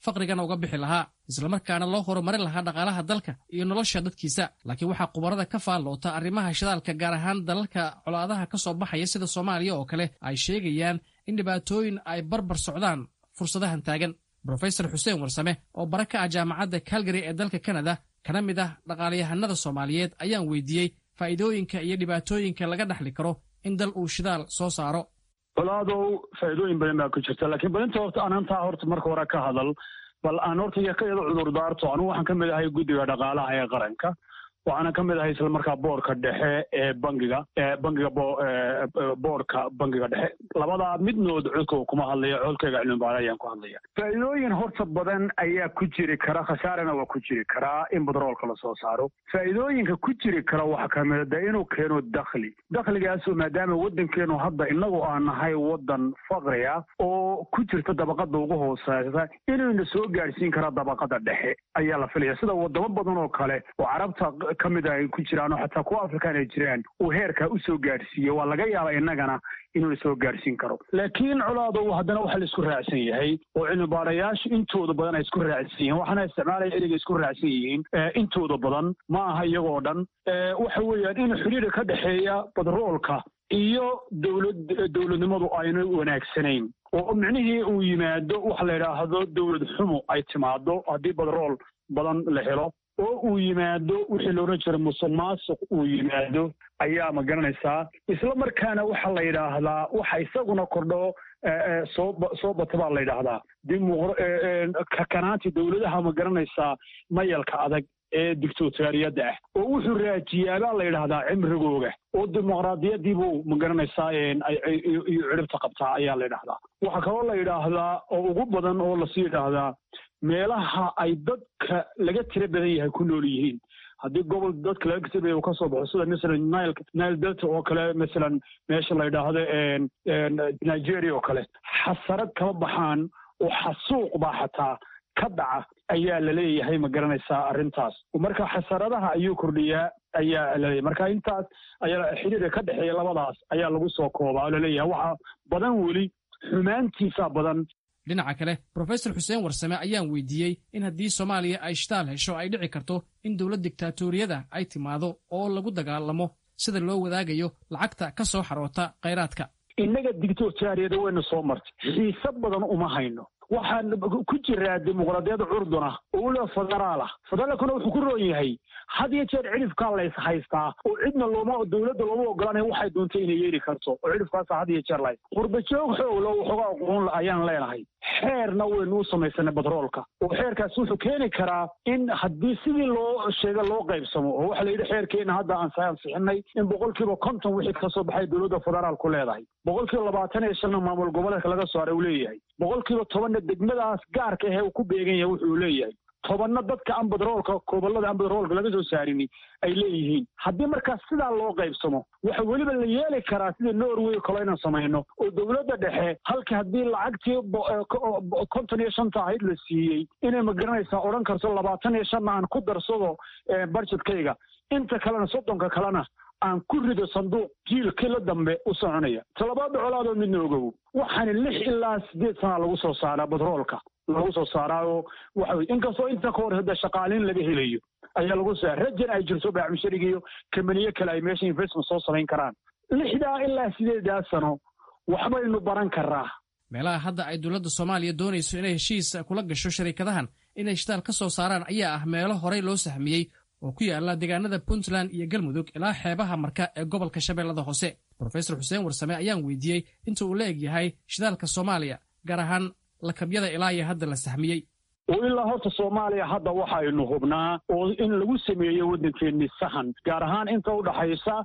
faqrigana uga bixi lahaa islamarkaana loo horumarin lahaa dhaqaalaha dalka iyo nolosha dadkiisa laakiin waxaa khubarada ka faalloota arrimaha shidaalka gaar ahaan dalalka colaadaha ka soo baxaya sida soomaaliya oo kale ay sheegayaan in dhibaatooyin ay barbar socdaan fursadahan taagan brofesor xuseen warsame oo bara ka ah jaamacadda calgary ee dalka kanada kana mid ah dhaqaalayahanada soomaaliyeed ayaan weydiiyey faa'iidooyinka iyo dhibaatooyinka laga dhaxli karo in dal uu shidaal soo saaro colaadow faa'iidooyin badan baa ku jirta laakiin balinta horta anantaa horta marka hore ka hadal bal aan horta iyo ka yada cudur daarto anugu waxaan ka mid ahay guddiga dhaqaalaha ee qaranka waxaana ka mid ahay isla markaa boorka dhexe ee bangiga bangiga boorka bangiga dhexe labadaa midnood codkooga kuma hadlaya codkayga cilmibaada ayaan ku hadlaya faa'iidooyin horta badan ayaa ku jiri kara khasaarana waa ku jiri karaa in batroolka lasoo saaro faa'iidooyinka ku jiri kara waxaa kamida de inuu keeno dakhli dakhligaasoo maadaama waddankeenu hadda inagu aan nahay waddan faqri ah oo ku jirta dabaqada ugu hooseysa inuuna soo gaadhsiin kara dabaqada dhexe ayaa la filaya sida wadamo badan oo kale oo carabta ka mid ay ku jiraan oo xataa kuwa afrikaan ay jiraan uu heerkaa u soo gaadhsiiye waa laga yaaba innagana inuuna soo gaadhsiin karo laakiin colaadow haddana waxa la isku raacsan yahay oo cilmibaarayaashu intooda badan ay isku raacsan yihiin waxaana isticmaalaya ereyga isku raacsan yihiin intooda badan ma aha iyagoo dhan waxa weeyaan in xidhiidha ka dhexeeya badroolka iyo dowlad dowladnimadu ayna wanaagsanayn oo micnihii uu yimaado waxa la yidhaahdo dowlad xumo ay timaado haddii badrool badan la helo oo uu yimaado wixii loodhan jira musuq maasuq uu yimaado ayaa ma garanaysaa isla markaana waxa la yidhaahdaa waxa isaguna kordho soo soo bata baa la yidhaahdaa kakanaanti dowladaha ma garanaysaa mayalka adag ee dictatoriyadda ah oo wuxuu raajiyaa baa la yidhaahdaa cimrigooga oo dimuqraadiyadiibuu ma garanaysaa iyo ciribta qabtaa ayaa la yidhaahdaa waxaa kaloo la yidhaahdaa oo ugu badan oo lasii yidhaahdaa meelaha ay dadka laga tira badan yahay ku nool yihiin haddii gobol dadka laga tira badan uu kasoo baxo sida masalan nile nile delta oo kale masalan meesha la yidhaahdo nigeria oo kale xasarad kama baxaan oo xasuuq baa xataa ka dhaca ayaa laleeyahay ma garanaysaa arrintaas marka xasaradaha ayuu kordhiyaa ayaa laleeyahay marka intaas ayaa xiriirka ka dhexeeya labadaas ayaa lagu soo koobaa oo laleeyahay waxa badan weli xumaantiisa badan dhinaca kale brofesor xuseen warsame ayaan weydiiyey in haddii soomaaliya ay shitaal hesho ay dhici karto in dowlad diktatoriyada ay timaado oo lagu dagaalamo sida loo wadaagayo lacagta ka soo xaroota khayraadka innaga dictatoriyada wayna soo martay xiise badan uma hayno waxaan ku jiraa dimuqraadiyadda curduna oo weliba federaal ah federaalkuna wuxuu ku roon yahay had iyo jeer cidhifkaa lays haystaa oo cidna looma dowladda looma ogolanaya waxay doontay inay yeeli karto oo cidhifkaasa had iyo jeer lahays qurbajoog xooglo waxoogaa aqoon ayaan leenahay xeerna waynu u samaysanay batroolka oo xeerkaas wuxuu keeni karaa in haddii sidii loo sheega loo qaybsamo oo waxa la yidhi xeerkeena hadda aan ansixinay in boqolkiiba konton wixii kasoo baxay dowladda federaalku leedahay boqolkiiba labaatan iyo shanna maamul goboleedka laga soo haray uu leeyahay boqolkiiba tobanna degmadaas gaarka ahee uu ku beegan yahay wuxuu leeyahay tobanna dadka aan badroolka gobollada aan badroolka laga soo saarini ay leeyihiin haddii markaas sidaa loo qaybsamo waxa weliba la yeeli karaa sida norway kalo inaan samayno oo dowladda dhexe halka haddii lacagtii konton iyo shanta ahayd la siiyey inay magaranaysaa odhan karto labaatan iyo shanna aan ku darsado barjetkayga inta kalena soddonka kalena aan ku rido sanduuq jiilkii la dambe u soconaya talabaada colaadoo midna ogow waxaana lix ilaa siddeed sanaa lagu soo saaraa batroolka lagu soo saaraaoo waxa weye inkastoo inta ka hor hadda shaqaaliin laga helayo ayaa lagu soo rajan ay jirto baacmushariga iyo kamaniye kale ay meesha investment soo samayn karaan lixdaa ilaa sideedaa sano waxbaynu baran karaa meelaha hadda ay dowladda soomaaliya doonayso inay heshiis kula gasho shariikadahan inay shitaal ka soo saaraan ayaa ah meelo horey loo sahmiyey oo ku yaala deegaanada puntland iyo galmudug ilaa xeebaha marka ee gobolka shabeellada hoose brofesor xuseen warsame ayaan weydiiyey inta uu la eg yahay shidaalka soomaaliya gaar ahaan lakabyada ilaa iyo hadda la sahmiyey oo ilaa horta soomaaliya hadda waxaynu hubnaa oo in lagu sameeyo waddankeeni sahan gaar ahaan inta udhaxaysa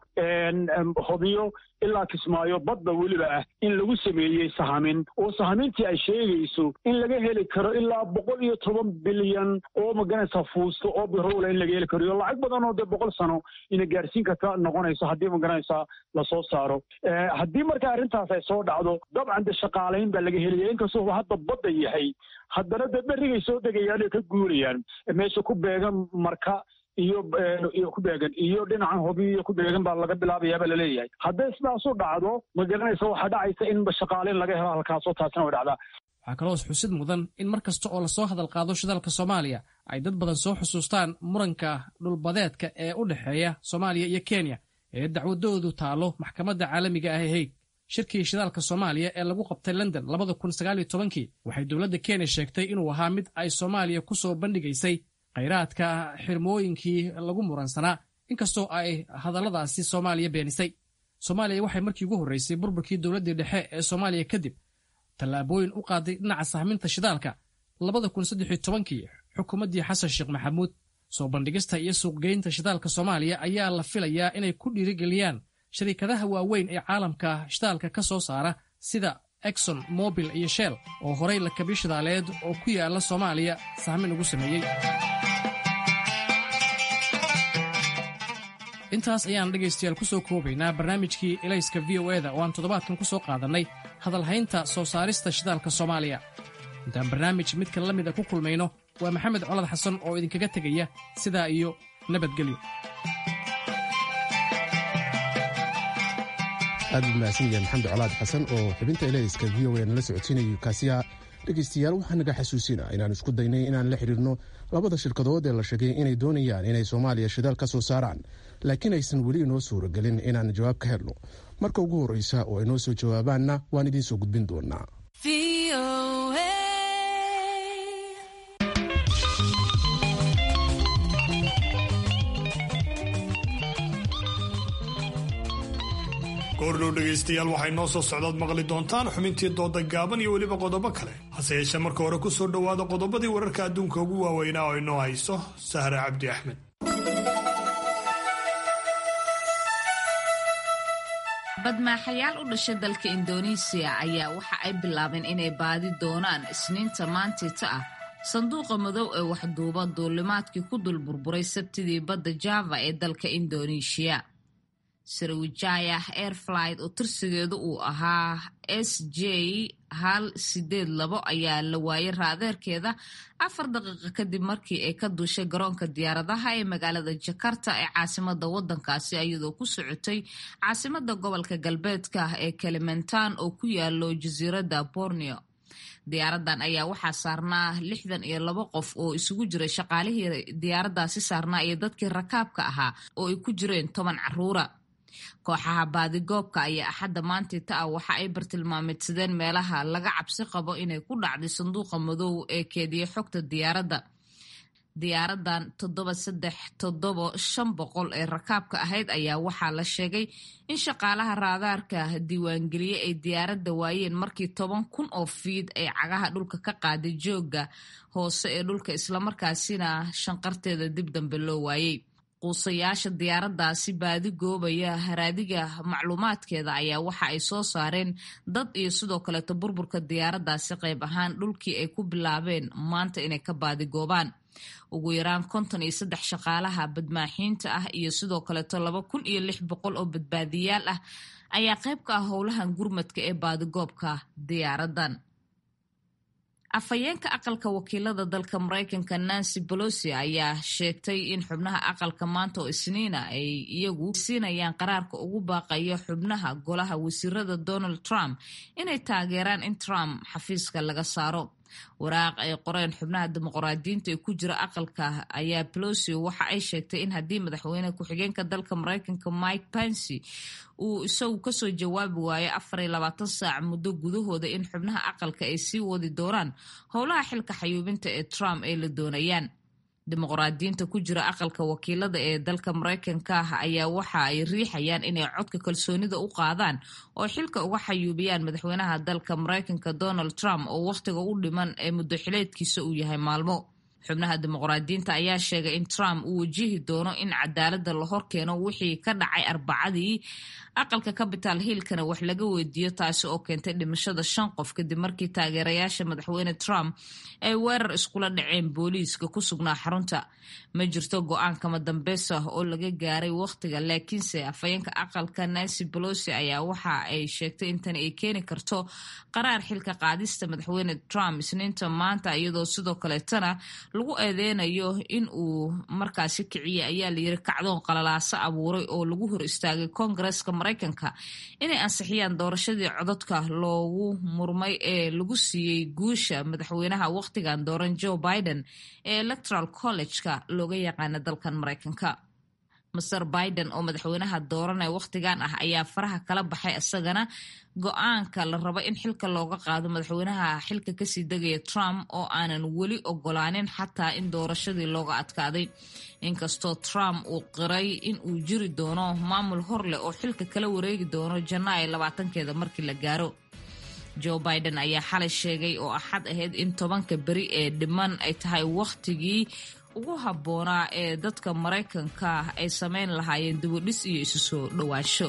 hobyo ilaa kismaayo badda weliba ah in lagu sameeyey sahamin oo sahamintii ay sheegayso in laga heli karo ilaa boqol iyo toban bilyan oo maganaysa fuusto oo birowla in laga heli karo iyo lacag badan oo dee boqol sano ina gaarsiin karta noqonayso haddii maganaysa lasoo saaro haddii marka arrintaas ay soo dhacdo dabcan de shaqaalayn baa laga helaya inkastoo hadda badda yahay haddana dee berrigay soo degayaan oo ka guurayaan meesha ku beegan marka iyo iyo ku beegan iyo dhinacan hobi iyo ku beegan baa laga bilaabayaaba laleeyahay hadday sidaasu dhacdo ma garanaysa waxaa dhacaysa in shaqaaleyn laga helo halkaasoo taasina way dhacdaa waxaa kaloo xusid mudan in mar kasta oo lasoo hadal qaado shidaalka soomaaliya ay dad badan soo xusuustaan muranka dhulbadeedka ee u dhexeeya soomaaliya iyo kenya ee dacwadoodu taalo maxkamadda caalamiga ah ee hayd shirkii shidaalka soomaaliya ee lagu qabtay london waxay dowladda kenya sheegtay inuu ahaa mid ay soomaaliya ku soo bandhigaysay khayraadka xirmooyinkii lagu muransanaa inkastoo ay hadalladaasi soomaaliya beenisay soomaaliya waxay markii ugu horreysay burburkii dowladdii dhexe ee soomaaliya kadib tallaabooyin u qaaday dhinaca sahminta shidaalka xukuumaddii xasan sheekh maxamuud soo bandhigista iyo suuqgeynta shidaalka soomaaliya ayaa la filayaa inay ku dhiirigeliyaan shariikadaha waaweyn ee caalamka shidaalka ka soo saara sida exon mobil iyo shell oo horay lakabyo shidaaleed oo ku yaala soomaaliya sahmin ugu sameeyey intaas ayaan dhegaystayaal ku soo koobaynaa barnaamijkii elayska v o eda oo aan toddobaadkan ku soo qaadannay hadalhaynta soo saarista shidaalka soomaaliya intaan barnaamij midkan la mida ku kulmayno waa maxamed colad xasan oo idinkaga tegaya sidaa iyo nabadgelyo aad buu mahadsan yahay maxamed colaad xasan oo xubinta elayska v o nala socodsiinayo kaasiya dhegaystayaal waxaa naga xasuusina inaan isku daynay inaan la xidhiirno labada shirkadood ee la sheegay inay doonayaan inay soomaaliya shidaal ka soo saaraan laakiin aysan weli inoo suuragelin inaan jawaab ka helno marka ugu horreysa oo ay noo soo jawaabaanna waan idiin soo gudbin doonaa goordhow dhegaystayaal waxay noo soo socdaad maqli doontaan xubintii dooda gaaban iyo weliba qodobo kale hase yeeshee marka hore ku soo dhowaada qodobadii wararka adduunka ugu waaweynaa oo inoo hayso sahre cabdi axmed badmaaxayaal u dhashay dalka indoneesiya ayaa waxa ay bilaabeen inay baadi doonaan isniinta maantiita ah sanduuqa madow ee waxduuba duulimaadkii ku dul burburay sabtidii badda java ee dalka indoneeshiya sarawijaya airflight oo tirsigeedu uu ahaa s j hal sideed labo ayaa la waayay raadeerkeeda afar daqiiqa kadib markii ay ka duushay garoonka diyaaradaha ee magaalada jakarta ee caasimada wadankaasi iyadoo ku socotay caasimada gobolka galbeedka ee kalimantan oo ku yaalo jasiiradda borneo diyaaradan ayaa waxaa saarnaa lixdan iyo labo qof oo isugu jiray shaqaalihii diyaaradaasi saarnaa iyo dadkii rakaabka ahaa oo ay ku jireen toban caruura kooxaha baadigoobka ayaa axadda maantiita ah waxa ay bartilmaameedsadeen meelaha laga cabsi qabo inay ku dhacday sanduuqa madow ee keediya xogta diyaaradda diyaaradan toddoba saddex toddobo shan boqol ee rakaabka ahayd ayaa waxaa la sheegay in shaqaalaha raadaarka diiwaangeliye ay diyaaradda waayeen markii toban kun oo fiid ay cagaha dhulka ka qaaday joogga hoose ee dhulka islamarkaasina shanqarteeda dib dambe loo waayey quusayaasha diyaaradaasi baadi goobaya haraadiga macluumaadkeeda ayaa waxa ay soo saareen dad iyo sidoo kaleeto burburka diyaaradaasi qayb ahaan dhulkii ay ku bilaabeen maanta inay ka baadigoobaan ugu yaraan konton iyo saddex shaqaalaha badmaaxiinta ah iyo sidoo kaleeto laba kun iyo lix boqol oo badbaadiyaal ah ayaa qayb ka ah howlahan gurmadka ee baadigoobka diyaaradan afhayeenka aqalka wakiilada dalka maraykanka nancy bolosi ayaa sheegtay in xubnaha aqalka maanta oo isniina ay iyagu siinayaan qaraarka ugu baaqayo xubnaha golaha wasiirada donald trump inay taageeraan in trump xafiiska laga saaro waraaq ay qoreen xubnaha dimuqraadiyiinta ee ku jira aqalka ayaa pelosi waxa ay sheegtay in haddii madaxweyne ku-xigeenka dalka maraykanka mike pensy uu isagu kasoo jawaabi waayo afar iyo labaatan saac muddo gudahooda in xubnaha aqalka ay sii wadi doonaan howlaha xilka xayuubinta ee trump ay la doonayaan dimuqraadiyiinta ku jira aqalka wakiilada ee dalka maraykanka ah ayaa waxa ay riixayaan inay codka kalsoonida u qaadaan oo xilka uga xayuubiyaan madaxweynaha dalka maraykanka donald trump oo wakhtiga u dhiman ee muddo xileedkiisa uu yahay maalmo xubnaha dimuqraadiyiinta ayaa sheegay in trump uu wajihi doono in cadaaladda la horkeeno wixii ka dhacay arbacadii aqalka capital hillkana wax laga weydiiyo taasi oo keentay dhimashada shan qof kadib markii taageerayaasha madaxweyne trump ay weerar iskula dhaceen booliiska ku sugnaa xarunta ma jirto go-aan kama dambeys ah oo laga gaaray wakhtiga laakiinse afhayeenka aqalka nancy bolosi ayaa waxa ay sheegtay in tani ay keeni karto qaraar xilka qaadista madaxweyne trump isniinta maanta iyadoo sidoo kaleetana lagu eedeynayo in uu markaasi kiciyey ayaa layiri kacdoon qalalaaso abuuray oo lagu hor istaagay koongareeska maraykanka inay ansixiyaan doorashadii codadka loogu murmay ee lagu siiyey guusha madaxweynaha wakhtigan dooran joe biden ee electoral college-ka looga yaqaana dalkan maraykanka master biden oo madaxweynaha dooranaya wakhtigan ah ayaa faraha kala baxay isagana go-aanka la rabo in xilka looga qaado madaxweynaha xilka kasii degaya trump oo aanan weli ogolaanin xataa in doorashadii looga adkaaday inkastoo trump uu qiray in uu jiri doono maamul hor leh oo xilka kala wareegi doono janaayo labaatankeeda markii la gaaro joe biden ayaa xalay sheegay oo axad ahayd in tobanka beri ee dhiman ay tahay wakhtigii ugu habboonaa ee dadka maraykanka ah ay samayn lahaayeen dibudhis iyo isu soo dhowaansho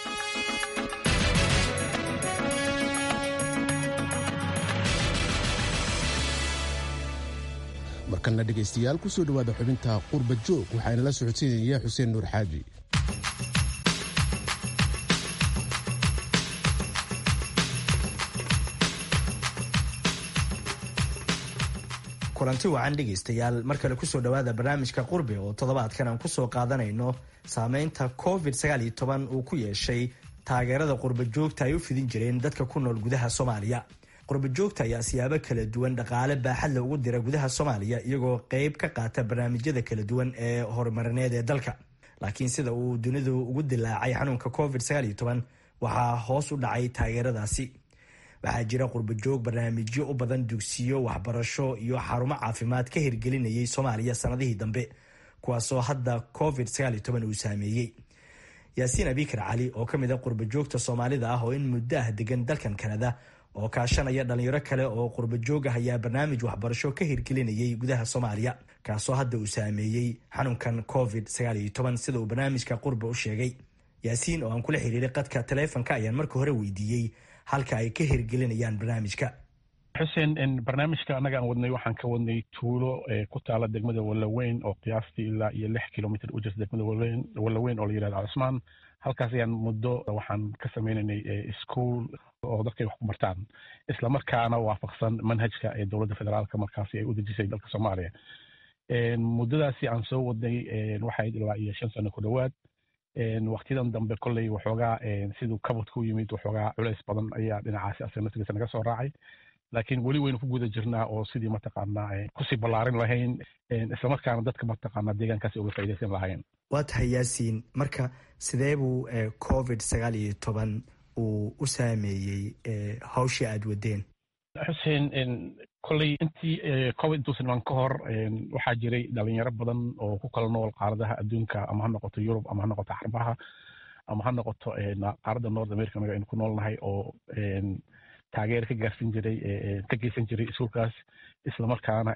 markalna dhegaystayaal kusoo dhowaada xubinta qurba joog waxaana la socodsiinaya xuseen nuur xaaji kulanti wacan dhegaystayaal mar kale kusoo dhowaada barnaamijka qurbi oo toddobaadkan aan kusoo qaadanayno saameynta covid uu ku yeeshay taageerada qurba joogta ay u fidin jireen dadka ku nool gudaha soomaaliya qurba joogta ayaa siyaabo kala duwan dhaqaale baaxadle ugu dira gudaha soomaaliya iyagoo qeyb ka qaata barnaamijyada kala duwan ee horumarineed ee dalka laakiin sida uu dunidu ugu dilaacay xanuunka covid waxaa hoos u dhacay taageeradaasi waxaa jira qurbajoog barnaamijyo u badan dugsiyo waxbarasho iyo xarumo caafimaad ka hirgelinayay soomaaliya sanadihii dambe kuwaasoo hadda covid uu saameeyey yaasiin abikar cali oo ka mid a qurbajoogta soomaalida ah oo in muddo ah degan dalkan kanada oo kaashanaya dhalinyaro kale oo qurbajoog ah ayaa barnaamij waxbarasho ka hirgelinayay gudaha soomaaliya kaasoo hadda uu saameeyey xanuunkan covid sida uu barnaamijka qurba u sheegay yaasiin oo aan kula xiriiray qadka taleefonka ayaan marka hore weydiiyey halka ay ka hirgelinayaan barnaamijka xuseen barnaamijka annaga aan wadnay waxaan ka wadnay tuulo ku taala degmada wallaweyn oo qiyaastii ilaa iyo lix kilomitr u jirta degmada wallaweyn oo la yihahdo cusmaan halkaas ayaan muddo waxaan ka sameynaynay ischool oo dadkay wax ku bartaan isla markaana waafaqsan manhajka ee dowladda federaalka markaasi ay u dejisay dalka soomaaliya muddadaasi aan soo wadnay waxay ilaa iyo shan sano ku dhowaad waktiyadan dambe kolley waxoogaa siduu kabadka u yimid waxoogaa culeys badan ayaa dhinacaasi asaga naftigiisa naga soo raacay laakiin weli waynu ku guda jirnaa oo sidii mataqaanaa kusii ballaarin lahayn islamarkaana dadka mataqaanaa deegaankaasi uga faaidaysan lahayn waa tahay yaasiin marka sidee buu covid sagaal iyo toban uu u saameeyey hawshii aada wadeen xuseen kolley intii covid intuusan iman ka hor waxaa jiray dhalinyaro badan oo ku kala nool qaaradaha adduunka ama ha noqoto yurub ama ha noqoto xarbaha ama ha noqoto qaaradda north america naga aynu ku noolnahay oo taageer ka gaarsin jiray ka geysan jiray iskuulkaas islamarkaana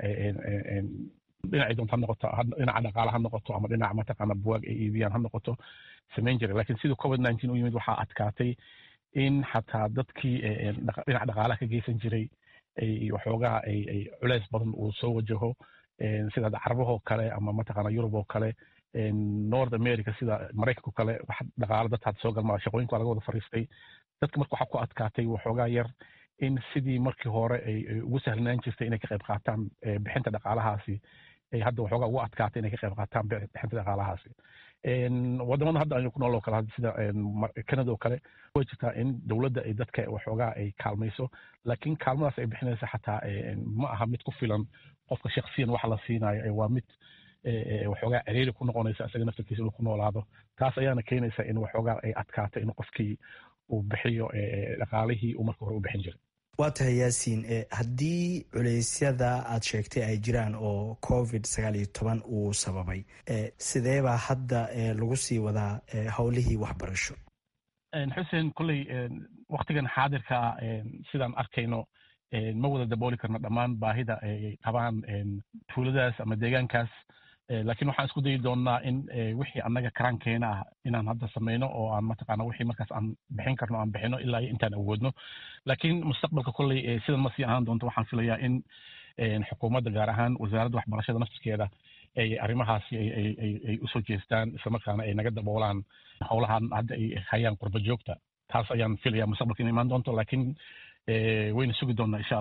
dhinacay doonto ha noqoto dhinaca dhaqaala ha noqoto ama dhinaca mataqaana buwaag ay iibiyaan ha noqoto samayn jiray lakin siduu covid nineteen u yimid waxaa adkaatay in xataa dadkii dhinaca dhaqaalaha ka geysan jiray waxoogaa ay culeys badan uu soo wajaho sida carabahoo kale ama mataqaana yurub oo kale north america sida maraykanko kale wax dhaqaalo dad hadda soo galmaa shaqooyinka waa laga wada fariistay dadka marka waxaa ku adkaatay waxoogaa yar in sidii markii hore ay ugu sahlanaan jirtay inay ka qayb qaataan bixinta dhaqaalahaasi ay hadda waxoogaa ugu adkaatay inay ka qayb qaataan bixinta dhaqaalahaasi wadamada hadda aynu ku nool oo kale sida canada oo kale way jirtaa in dowladda ay dadka waxoogaa ay kaalmayso laakiin kaalmadaas ay bixinaysa xataa ma aha mid ku filan qofka shaksiyan waxa la siinayo waa mid waxoogaa ciriiri ku noqonaysa isaga naftarkiisa inuu ku noolaado taas ayaana keenaysa in waxoogaa ay adkaato in qofkii uu bixiyo dhaqaalihii uu marka hore u bixin jiray waa tahay yaasiin haddii culeysyada aad sheegtay ay jiraan oo covid sagaal iyo toban uu sababay sideebaa hadda lagu sii wadaa howlihii waxbarasho xuseen kolley waktigan xaadirka sidaan arkayno ma wada dabooli karno dhammaan baahida ay qabaan tuuladaas ama deegaankaas laakiin waxaan isku dayi doonnaa in wixii annaga karaankeena ah inaan hadda samayno oo aan mataqaana wixii markaas aan bixin karno aan bixino ilaa iyo intaan awoodno laakiin mustaqbalka kolley sidan ma sii ahaan doonto waxaan filayaa in xukuumadda gaar ahaan wasaaradda waxbarashada naftirkeeda ay arrimahaasi ay usoo jeestaan islamarkaana ay naga daboolaan howlahan hadda ay hayaan qurba joogta taas ayaan filayaa mustaqbalka in imaan doonto laakiin wayna sugi doonnaa insha allah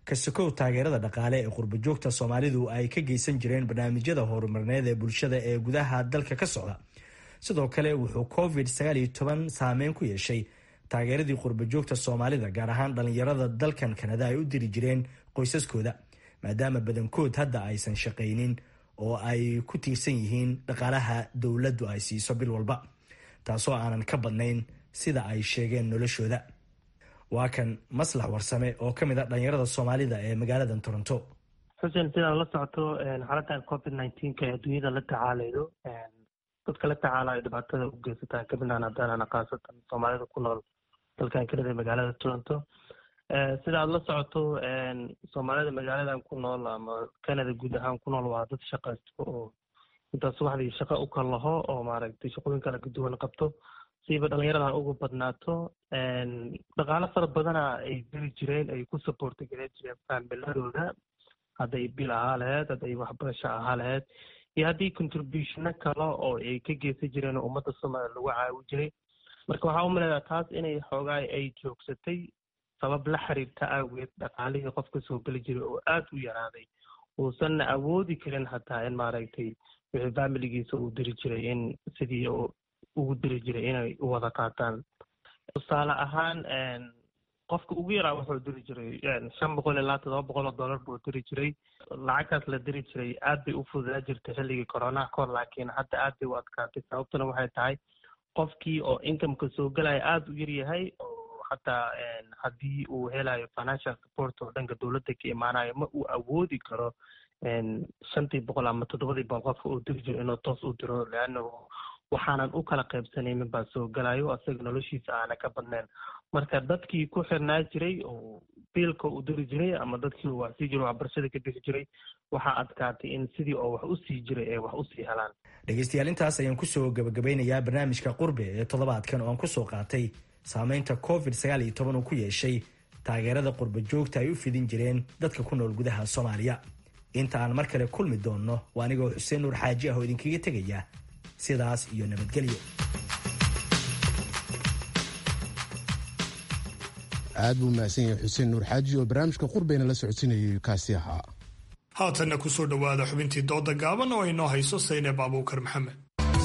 kasokow taageerada dhaqaale ee qurbajoogta soomaalidu ay ka geysan jireen barnaamijyada horumarneed ee bulshada ee gudaha dalka ka socda sidoo kale wuxuu covid saameyn ku yeeshay taageeradii qurbajoogta soomaalida gaar ahaan dhallinyarada dalkan kanada ay u diri jireen qoysaskooda maadaama badankood hadda aysan shaqaynin oo ay ku tiirsan yihiin dhaqaalaha dowladdu ay siiso bil walba taasoo aanan ka badnayn sida ay sheegeen noloshooda waa kan maslax warsame oo ka mid a dhalinyarada soomaalida ee magaalada toronto xuseen sidaad la socoto xaaladdan covid nineteenka ee adduunyada la tacaalaydo dadka la tacaalayo dhibaatada u geysataan kamidaan haddana khaasatan soomaalida ku nool dalkan kanada ee magaalada toronto sida aad la socoto soomaalida magaaladan ku nool ama canada guud ahaan ku nool waa dad shaqaysto oo intaas subaxdii shaqo u kal laho oo maaragtay shaqooyin kala duwan qabto siiba dhalinyaradan ugu badnaato dhaqaalo fara badana ay diri jireen ay ku supporti gareyn jireen faamiladooda hadday bil ahaa laheyd hadday waxbarasho ahaa laheyd iyo haddii contributiono kale oo ay ka geysan jireen oo ummadda soomaaliya lagu caawi jiray marka waxaa u maleedaa taas inay xoogaa ay joogsatay sabab la xiriirta awgeed dhaqaalihii qofka soo geli jiray oo aada u yaraaday uusanna awoodi karin hataa in maaragtay wixii familigiisa uu diri jiray in sidii ugu diri jiray inay u wada qaataan tusaale ahaan qofka ugu yaraa wuxuu diri jiray shan boqol ilaa todoba boqol oo dollar buu diri jiray lacagtaas la diri jiray aad bay u fududaa jirtay xilligii coronaha kahor laakiin hadda aad bay u adkaatay sababtuna waxay tahay qofkii oo incomeka soo gelaya aada u yaryahay oo hataa haddii uu helayo financial support oo dhanka dowladda ka imaanayo ma uu awoodi karo shantii boqol ama toddobadii boqol qofka uu diri jiro inuu toos u diro leannahu waxaanan u kala qaybsanaynin baa soo gelayo asaga noloshiisa aana ka badnayn marka dadkii ku xirnaa jiray oo biilka u diri jiray ama dadkii uu wax sii jiray waxbarashada ka bixi jiray waxaa adkaatay in sidii oo wax u sii jiray ay wax usii helaan dhegeystayaal intaas ayaan kusoo gabagabeynayaa barnaamijka qurbe ee toddobaadkan oo aan kusoo qaatay saameynta covid sagaal iyo toban uu ku yeeshay taageerada qurba joogta ay u fidin jireen dadka ku nool gudaha soomaaliya inta aan mar kale kulmi doonno waa anigoo xuseen nuur xaaji ah oo idinkaga tegaya sidaas iyo nabadgelyo aad buu mahadsan yahay xuseen nuur xaaji oo barnaamijka qurbeyna la socodsiinayay kaasi ahaa haatanna ku soo dhowaada xubintii dooda gaaban oo ay noo hayso sayneeb abuukar maxamed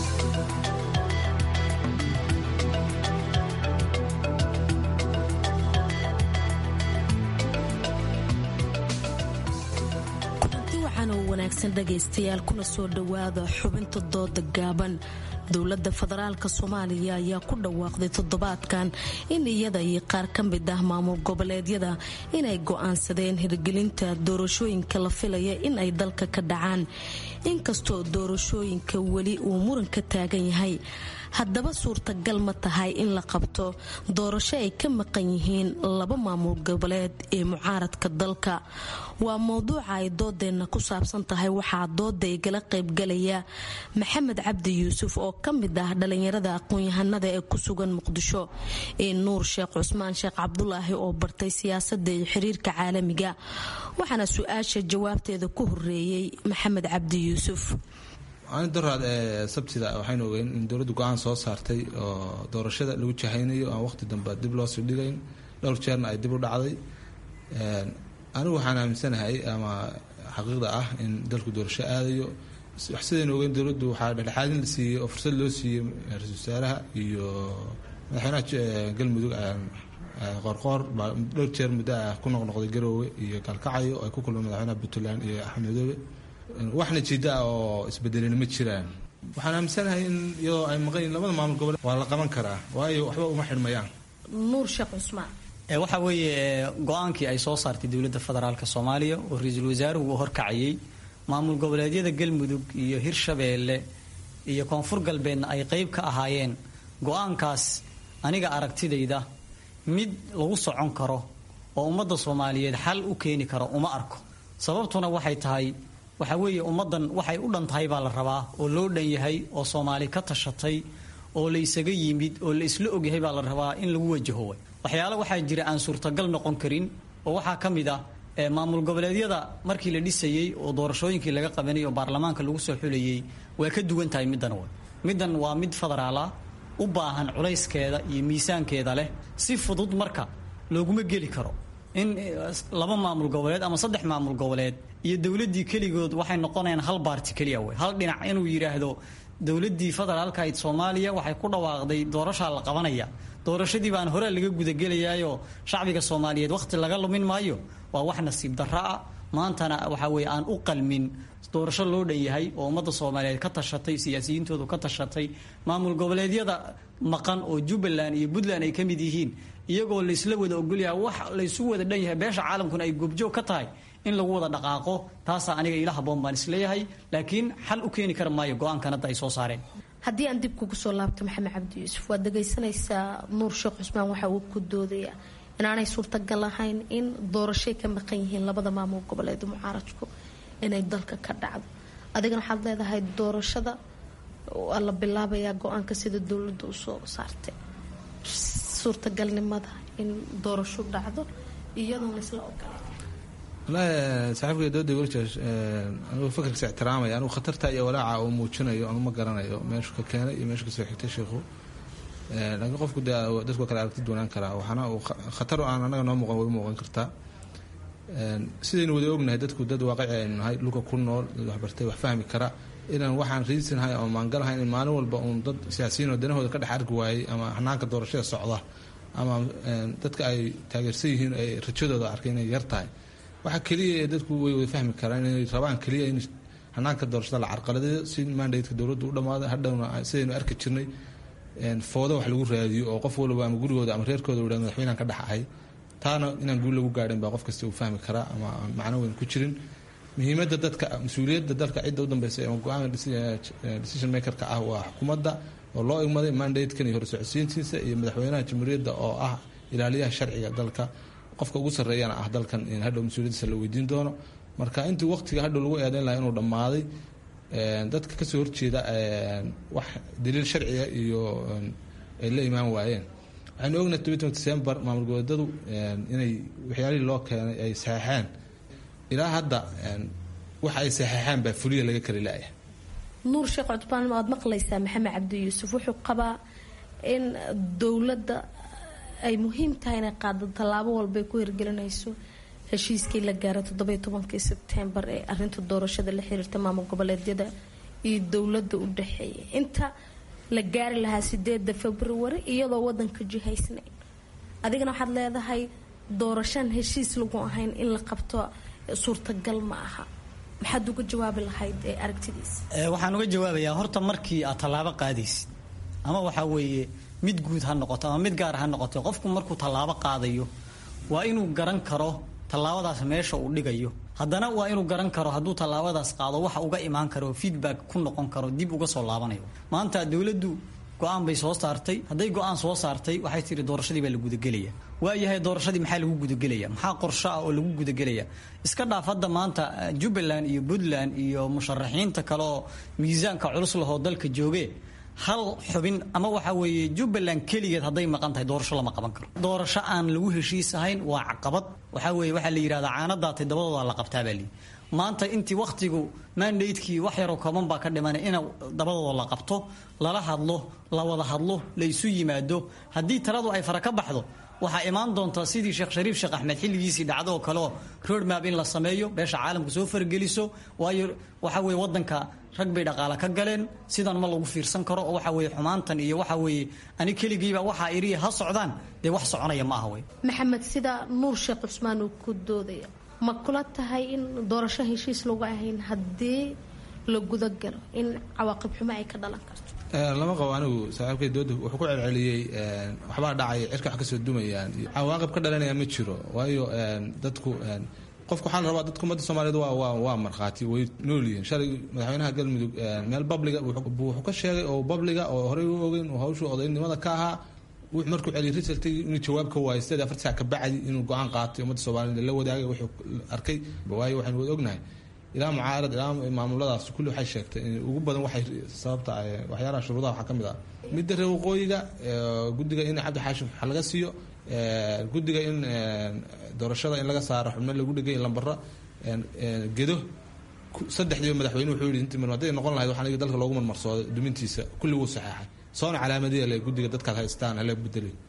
wanaagsan dhegaystayaal kuna soo dhowaada xubinta dooda gaaban dowladda federaalka soomaaliya ayaa ku dhawaaqday toddobaadkan in iyada iyo qaar ka mid ah maamul goboleedyada inay go'aansadeen hirgelinta doorashooyinka la filaya in ay dalka ka dhacaan inkastoo doorashooyinka weli uu muran ka taagan yahay haddaba suurtagal ma tahay in la qabto doorasho ay ka maqan yihiin laba maamul goboleed ee mucaaradka dalka waa mowduuca ay doodeenna ku saabsan tahay waxaa dooda igala qaybgalaya maxamed cabdi yuusuf oo ka mid ah dhalinyarada aqoon-yahanada ee ku sugan muqdisho ee nuur sheekh cusmaan sheekh cabdulaahi oo bartay siyaasada iyo xiriirka caalamiga waxaana su-aasha jawaabteeda ku horeeyey maxamed cabdi yuusuf ani daraad ee sabtida waxaynu ogeyn in dowladdu go-aan soo saartay oo doorashada lagu jahaynayo aan waqti dambe dib loo sii dhigayn dhowr jeerna ay dib u dhacday anigu waxaan aaminsanahay ama xaqiiqda ah in dalku doorasho aadayo sidaynu ogeyn dowladdu waxaa dhexdhexaadin la siiyey oo fursad loo siiyey ra-isul wasaaraha iyo madaxweynaha galmudug qoorqoor baa dhowr jeer muddo ah ku noqnoqday garoowe iyo gaalkacyo ay ku kulmeen madaxweynaha puntland iyo axmedoobe waxna jiida ah oo isbedelina ma jiraan waxaan aaminsanahay in iyadoo ay maqan yihin labada maamul gobole waa la qaban karaa waayo waxba uma xidhmayaan nuur sheekh cusmaan waxa weeye go-aankii ay soo saartay dowladda federaalk soomaaliya oo ra-iisul wasaaruhu uu horkacayay maamul goboleedyada galmudug iyo hirshabeelle iyo koonfur galbeedna ay qeyb ka ahaayeen go-aankaas aniga aragtidayda mid lagu socon karo oo ummadda soomaaliyeed xal u keeni karo uma arko sababtuna waxay tahay waxa weeye ummaddan waxay u dhan tahay baa la rabaa oo loo dhan yahay oo soomaali ka tashatay oo la isaga yimid oo la isla ogyahay baa la rabaa in lagu wajaho waxyaale waxaa jira aan suurtagal noqon karin oo waxaa ka mid ah maamul goboleedyada markii la dhisayey oo doorashooyinkii laga qabanayay oo baarlamaanka lagu soo xulayay waa ka duwan tahay middan w middan waa mid federaala u baahan culayskeeda iyo miisaankeeda leh si fudud marka looguma geli karo in laba maamul goboleed ama saddex maamul goboleed iyo dowladdii keligood waxay noqonayaan hal baarti keliya wey hal dhinac inuu yidhaahdo dowladdii federaalkahayd soomaaliya waxay ku dhawaaqday doorashaa la qabanaya doorashadii baan hore laga gudagelayaayoo shacbiga soomaaliyeed wakhti laga lumin maayo waa wax nasiib darro ah maantana waxa weye aan u qalmin doorasho loo dhan yahay oo ummadda soomaaliyeed ka tashatay siyaasiyiintoodu ka tashatay maamul goboleedyada maqan oo jubbaland iyo puntland ay ka mid yihiin iyagoo laysla wada ogolyaha wax laysu wada dhan yahay beesha caalamkuna ay goobjoog ka tahay in lagu wada dhaqaaqo taasaa aniga ila haboon baan isleeyahay laakiin xal u keeni kara maayo go-aankan hadda ay soo saareen haddii aan dib kugu soo laabto maxamed cabdi yuusuf waad dhagaysanaysaa nuur sheekh cusmaan waxa uu ku doodaya inaanay suurtagal ahayn in doorashay ka maqan yihiin labada maamul goboleed mucaaradku inay dalka ka dhacdo adigana waxaad leedahay doorashada waa la bilaabayaa go-aanka sida dowladda usoo saartay suurtagalnimada in doorasho dhacdo iyadoon laysla ogolay wallaahi saaxiibkay dooda warjaas anigu fakarkiisa ixtiraamaya anigu khatarta iyo walaaca uu muujinayo anu ma garanayo meeshu ka keenay iyo meeshu kasoo xigtay sheikhu laakiin qofku dee dadku kale aragti doonaan karaa waxaana uu khatar aan anaga noo muuqan way muuqan kartaa sidaynu wada ognahay dadku dad waaqici aynu nahay dhulka ku nool dad waxbartay wax fahmi kara inaan waxaan riisinahay ama maangalahay in maalin walba uun dad siyaasiyiin oo danahooda ka dhex arki waayey ama hanaanka doorashada socda ama dadka ay taageersan yihiin ay rajadooda arkay inay yar tahay waxa keliya ee dadku way wada fahmi karaan inay rabaan keliya in hanaanka doorashada la carqaladeeyo si mandatka dowladda u dhammaada hadhowna sidaynu arki jirnay foodo wax lagu raadiyo oo qof walba ama gurigooda ama reerkooda u madaxweynean ka dhex ahay taana inaan guul lagu gaadhin baa qof kasta uu fahmi karaa ama aan macno weyn ku jirin muhiimadda dadka mas-uuliyadda dalka cidda u dambeysa ama go-aanka decision makerka ah waa xukuumadda oo loo igmaday mandatekan iyo horsocodsiintiisa iyo madaxweynaha jamhuuriyadda oo ah ilaaliyaha sharciga dalka qofka ugu sarreeyana ah dalkan in hadhow mas-uuliyaddiisa la weydiin doono marka intii waqtiga hadhow lagu eedeyn lahaa inuu dhammaaday dadka kasoo horjeeda wax daliil sharciga iyo ay la imaan waayeen waxaynu ognahay toban december maamul goboleedadu inay waxyaalihii loo keenay ay saxeexeen ilaa hadda waxa ay saxeexeen baa fuliya laga kari laaya nuur sheekh cutbaan waad maqlaysaa maxamed cabdi yuusuf wuxuu qabaa in dowladda ay muhiim tahay inay qaado tallaabo walbay ku hirgelinayso heshiiskii la gaaray toddobiyo tobankii sebtembar ee arinta doorashada la xiriirta maamul goboleedyada iyo dowladda u dhexeeya inta la gaari lahaa sideeda februari iyadoo wadanka jihaysnayn adigana waxaad leedahay doorashaan heshiis lagu ahayn in la qabto suurtagal ma aha maxaad uga jawaabi lahayd ee aragtidiisa waxaan uga jawaabayaa horta markii aad tallaabo qaadaysid ama waxaa weeye mid guud ha noqoto ama mid gaar ha noqoto qofku markuu tallaabo qaadayo waa inuu garan karo tallaabadaas meesha uu dhigayo haddana waa inuu garan karo hadduu tallaabadaas qaado waxa uga imaan karo feedback ku noqon karo dib uga soo laabanayo maanta dowladdu go-aan bay soo saartay hadday go-aan soo saartay waxay tiri doorashadii baa la gudagelaya waayahay doorashadii maxaa lagu gudagelaya maxaa qorsho ah oo lagu gudagelaya iska dhaaf hadda maanta jubbaland iyo puntland iyo musharaxiinta kale oo miisaanka culus lahoo dalka jooge hal xubin ama waxaa weeye jubbaland keligeed hadday maqan tahay doorasho lama qaban karo doorasho aan lagu heshiis ahayn waa caqabad waxaa weeye waxaa la yidhahdaa caanadaatay dabadooda la qabtaa baa lii maanta intii wakhtigu mandatekii wax yaroo kooban baa ka dhimanay in dabadooda la qabto lala hadlo la wada hadlo la isu yimaado haddii taladu ay fara ka baxdo waxaa imaan doonta sidii sheekh shariif sheekh axmed xilligiisii dhacdo oo kaleo roadmap in la sameeyo beesha caalamka soo fargeliso waayo waxa weye wadanka rag bay dhaqaale ka galeen sidan ma lagu fiirsan karo oo waxa weye xumaantan iyo waxa weeye ani keligiiba waxaa iriya ha socdaan dee wax soconaya ma aha wey maxamed sida nuur sheekh cusmaan uu ku doodaya ma kula tahay in doorasho heshiis lagu ahayn haddii la gudagalo in cawaaqib xumo ay ka dhalan karto lama qabo anigu saaxiibkay dooda wuxuu ku celceliyey waxbaa dhacaya cirka wax kasoo dumayaan cawaaqib ka dhalanaya ma jiro waayo dadku qofku waxaa la rabaa dadka ummadda soomaaliyeed waa waa waa markhaati way nool yihiin shalay madaxweynaha galmudug meel babliga wuxuu ka sheegay oo babliga oo horey u ogeyn oo hawshu odaynimada ka ahaa wuxuu markuu celiyay resultigi inuu jawaab ka waayay sideed afar saac ka bacdi inuu go-aan qaatay ummadda soomaaliyeed la wadaagay wuxuu arkay waayo waxaynu wada ognahay ilaa mucaarad ilaa maamuladaas kulli waxay sheegtay in ugu badan waxay sababta waxyaalaha shuruudaha waxaa ka mid ah midda reer waqooyiga guddiga in cabdi xaashim wax laga siiyo guddiga in doorashada in laga saaro xubno lagu dhegay lambara gedo saddexdiiba madaxweyne wuxuu yidhi intii hadday noqon lahayd waxaan dalka loogu marmarsooday dumintiisa kulli wuu saxeexay soona calaamadiya le guddiga dadkaad haystaan hala bedeli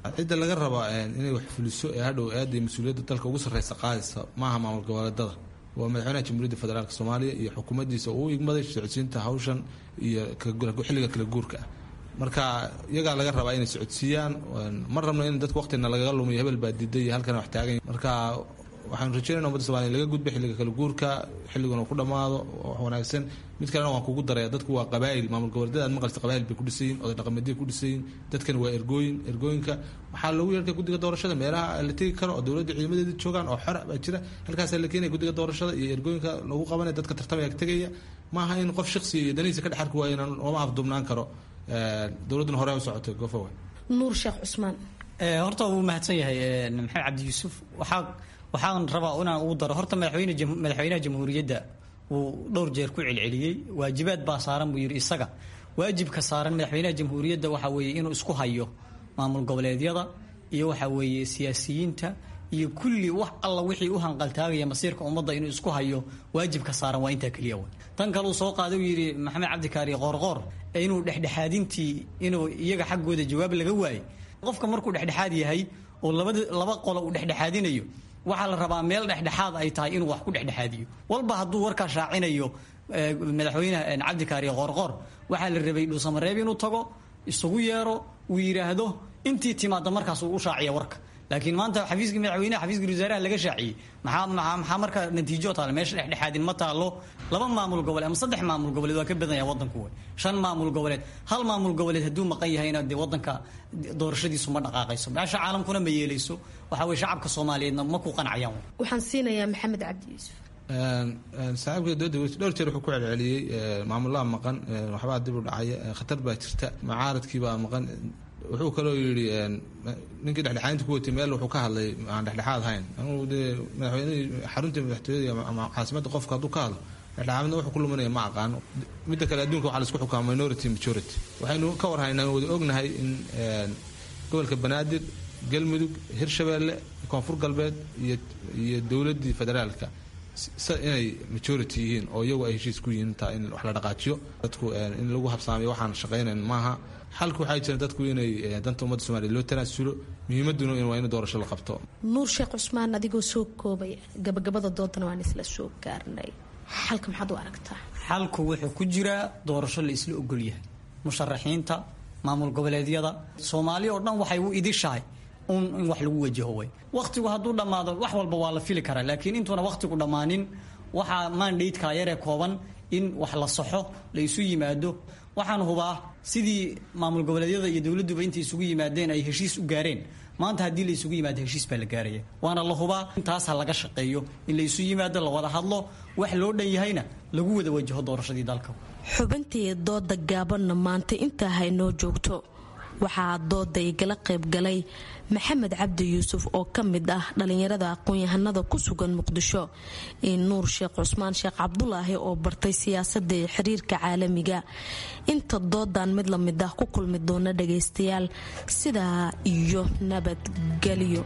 cidda laga rabaa inay wax fuliso ee hadhow aada mas-uuliyadda dalka ugu sarreysa qaadaysa maaha maamul goboleedada waa madaxweynaha jamhuuriyadda federaalk soomaaliya iyo xukuumaddiisa uu igmaday socodsiinta hawshan iyo xilliga kala guurka ah marka iyagaa laga rabaa inay socodsiiyaan ma rabno in dadka waqtina lagaga lumiyo hebel baa diiday iyo halkan wax taagan marka waxaanu rajeynayna ummadda somalia laga gudba xilliga kala guurka xilliguna ku dhammaado wax wanaagsan mid kalena waan kugu daraya dadku waa qabaa'il maamul goboleedyada aad maqalsa qabaa'il bay ku dhisayiin oday dhaqameedya ku dhisayiin dadkani waa ergooyin ergooyinka waxaa lagu yeertay guddiga doorashada meelaha la tegi karo oo dowladda ciidamadeeda joogaan oo xora baa jira halkaasaa la keenaya guddiga doorashada iyo ergooyinka lagu qabanaya dadka tartamaya tegaya maaha in qof shaksiya iyo danihiisa ka dhexarki waayo inaan looma afduubnaan karo dowladduna hore u socotay gofowa nuur sheekh cusmaan horta wuu mahadsan yahay maxamed cabdi yuusuf waxaa waxaan rabaa inaan ugu daro horta madaxweyne madaxweynaha jamhuuriyadda uu dhowr jeer ku celceliyey waajibaad baa saaran buu yidhi isaga waajibka saaran madaxweynaha jamhuuriyadda waxa weeye inuu isku hayo maamul goboleedyada iyo waxa weeye siyaasiyiinta iyo kulli wax alla wixii u hanqaltaagaya masiirka ummadda inuu isku hayo waajibka saaran waa intaa keliya way tan kale uu soo qaaday uu yidhi maxamed cabdikaari qoorqoor inuu dhexdhexaadintii inuu iyaga xaggooda jawaab laga waayey qofka markuu dhexdhexaad yahay oo labada laba qolo uu dhexdhexaadinayo waxaa la rabaa meel dhexdhexaad ay tahay inuu wax ku dhexdhexaadiyo walba hadduu warkaa shaacinayo madaxweyne cabdikaari qoorqoor waxaa la rabay dhuusamareeb inuu tago isugu yeero uu yidhaahdo intii timaada markaas uu u shaaciya warka laakiin maanta xafiiska madaxweynaha xafiiska wasaaraha laga shaaciyey maxaa maxaa marka natiijo taale meesha dhexdhexaadin ma taalo laba maamul goboleed ama saddex maamul goboleed waa ka badan yahay wadanku wey shan maamul goboleed hal maamul goboleed hadduu maqan yahayna dee wadanka doorashadiisu ma dhaqaaqayso meesha caalamkuna ma yeelayso waxa weye shacabka soomaaliyeedna ma ku qancayaan waxaan siinayaa maxamed cabdi yuusuf saaxiibka dooda dhowr jeer wuxuu ku celceliyey maamulaha maqan waxbaa dib u dhacaya khatar baa jirta macaaradkiibaa maqan wuxuu kaloo yidhi ninkii dhexdhexaadinta ku watay meel wuxuu ka hadlay aan dhexdhexaad hayn anugu dee madaxweynihii xaruntii madaxtooyada ama caasimadda qofka hadduu ka hadlo dhexdhexaadna wuxuu ku luminaya ma aqaano midda kale adduunka waxaa laisku xukumaa minority majority waxaynu ka warhaynaa wada ognahay in gobolka banaadir galmudug hirshabeelle koonfur galbeed iyo iyo dowladdii federaalka inay majority yihiin oo iyagu ay heshiis ku yihiin taa in wax la dhaqaajiyo dadku in lagu habsaamiyo waxaan shaqaynayn maaha xalku waxay jiraan dadku inay danta ummadda somaaliya loo tanaasulo muhiimaduna waa in doorasho la qabto nuur sheekh cusmaan adigoo soo koobaya gabagabada doodana waan isla soo gaarnay xalka maxaad u aragtaa xalku wuxuu ku jiraa doorasho la isla ogolyahay musharaxiinta maamul goboleedyada soomaali oo dhan waxay u idishahay un in wax lagu wajaho way wakhtigu hadduu dhammaado wax walba waa la fili karaa laakiin intuuna wakhtigu dhammaanin waxaa mandatekaa yaree kooban in wax la saxo la isu yimaado waxaan hubaa sidii maamul goboleedyada iyo dowladduba intay isugu yimaadeen ay heshiis u gaareen maanta haddii la isugu yimaado heshiis baa la gaaraya waana la hubaa intaas ha laga shaqeeyo in la isu yimaado la wada hadlo wax loo dhan yahayna lagu wada wajaho doorashadii dalka xubintii dooda gaabanna maanta intaa haynoo joogto waxaa dooda igala qaybgalay maxamed cabdi yuusuf oo ka mid ah dhalinyarada aqoon-yahanada ku sugan muqdisho iyo nuur sheekh cusmaan sheekh cabdulaahi oo bartay siyaasadda iyo xiriirka caalamiga inta doodan mid la mid ah ku kulmi doona dhagaystayaal sidaa iyo nabadgelyo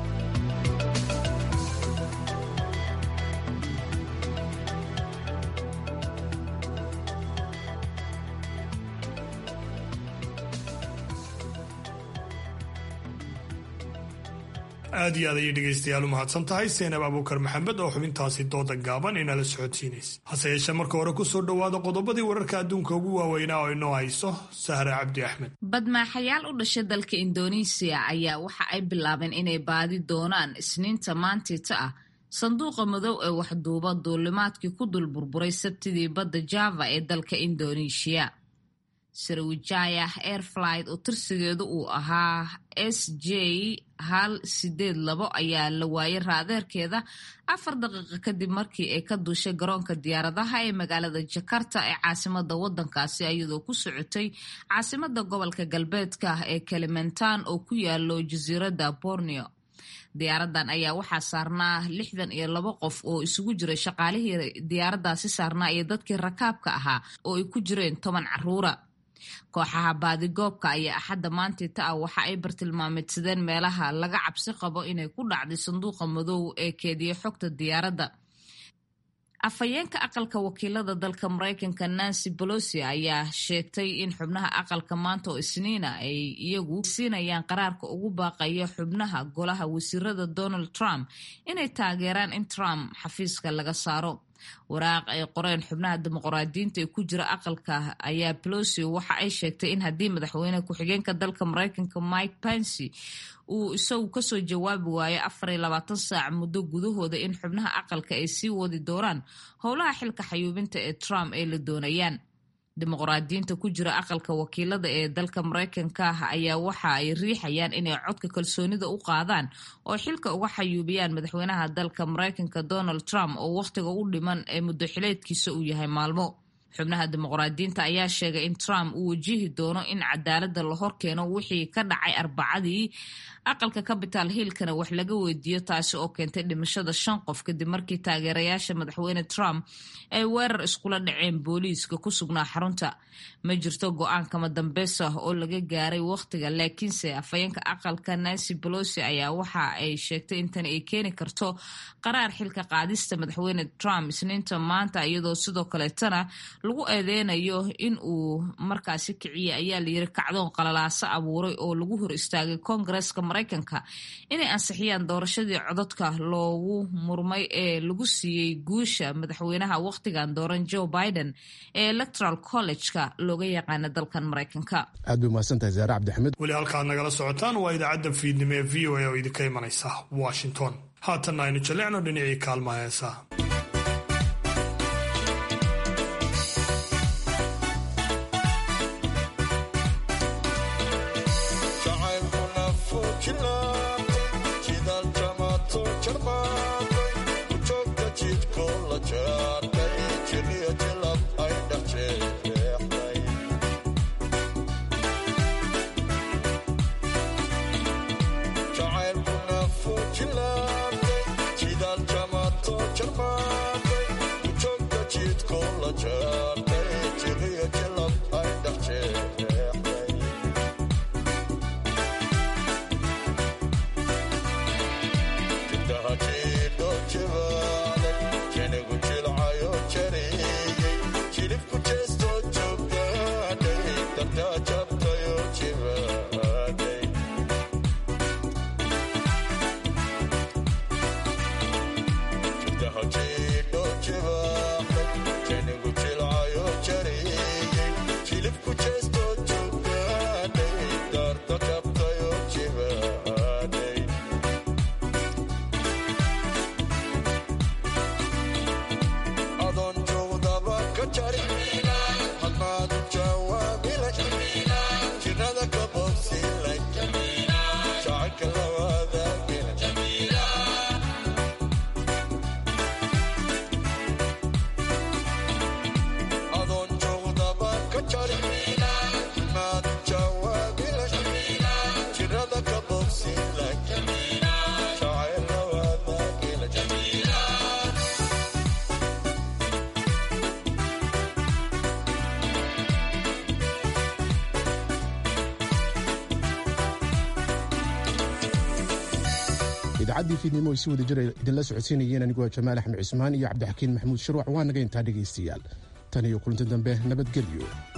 aad iyo aad ayay dhegaystayaal u mahadsan tahay seenab abuukar maxamed oo xubintaasi dooda gaaban inala socodsiinaysa hase yeeshee marka hore ku soo dhowaada qodobadii wararka adduunka ugu waaweynaa oo inoo hayso sahra cabdi axmed badmaaxayaal u dhashay dalka indoneesiya ayaa waxa ay bilaabeen inay baadi doonaan isniinta maantiita ah sanduuqa madow ee waxduuba duulimaadkii ku dul burburay sabtidii badda java ee dalka indoneeshiya sarawijaya airflight oo tirsigeedu uu ahaa s j hal sideed labo ayaa la waayay raadeerkeeda afar daqiiqo kadib markii ay ka duushay garoonka diyaaradaha ee magaalada jakarta ee caasimada wadankaasi iyadoo ku socotay caasimada gobolka galbeedka ee kalimantan oo ku yaalo jasiiradda borneo diyaaradan ayaa waxaa saarnaa lixdan iyo labo qof oo isugu jiray shaqaalihii diyaaradaasi saarnaa iyo dadkii rakaabka ahaa oo ay ku jireen toban caruura kooxaha baadigoobka ayaa axadda maantiita ah waxa ay bartilmaameedsadeen meelaha laga cabsi qabo inay ku dhacday sanduuqa madow ee keediya xogta diyaaradda afhayeenka aqalka wakiilada dalka maraykanka nancy bolosi ayaa sheegtay in xubnaha aqalka maanta oo isniina ay iyagu siinayaan qaraarka ugu baaqaya xubnaha golaha wasiirada donald trump inay taageeraan in trump xafiiska laga saaro waraaq ay qoreen xubnaha dimuqraadiyiinta ee ku jira aqalka ayaa pelosi waxa ay sheegtay in haddii madaxweyne ku-xigeenka dalka maraykanka mike pensy uu isagu kasoo jawaabi waayo afar iyo labaatan saac muddo gudahooda in xubnaha aqalka ay sii wadi doonaan howlaha xilka xayuubinta ee trump ay la doonayaan dimuqraadiyiinta ku jira aqalka wakiilada ee dalka maraykanka ah ayaa waxa ay riixayaan inay codka kalsoonida u qaadaan oo xilka uga xayuubiyaan madaxweynaha dalka maraykanka donald trump oo wakhtiga u dhiman ee muddo xileedkiisa uu yahay maalmo xubnaha dimuqraadiyiinta ayaa sheegay in trump uu wajihi doono in cadaaladda la horkeeno wixii ka dhacay arbacadii aqalka capital hillkana wax laga weydiiyo taasi oo keentay dhimashada shan qof kadib markii taageerayaasha madaxweyne trump ay weerar iskula dhaceen booliiska ku sugnaa xarunta ma jirto go-aan kama dambeys ah oo laga gaaray wakhtiga laakiinse afhayeenka aqalka nancy bolosi ayaa waxa ay sheegtay in tani ay keeni karto qaraar xilka qaadista madaxweyne trump isniinta maanta iyadoo sidoo kaleetana lagu eedeynayo in uu markaasi kiciye ayaa layiri kacdoon qalalaaso abuuray oo lagu hor istaagay koongareeska maraykanka inay ansixiyaan doorashadii codadka loogu murmay ee lagu siiyey guusha madaxweynaha wakhtigan dooran joe biden ee electoral college-ka looga yaqaana dalkan maraykanka aad bay umahadsantahay zaare cabdixamed weli halkaad nagala socotaan waa idaacadda fiidnimo ee v o a oo idinka imanaysa washington haatanna aynu jallecno dhinacii kaalmaha heesaha idaacadii fiidnimo ay si wada jira idinla socodsiinayeen aniguaa jamaal axmed cismaan iyo cabdixakiin maxamuud shirwac waa naga intaa dhegaystayaal tan iyo kulanti dambe nabadgelyo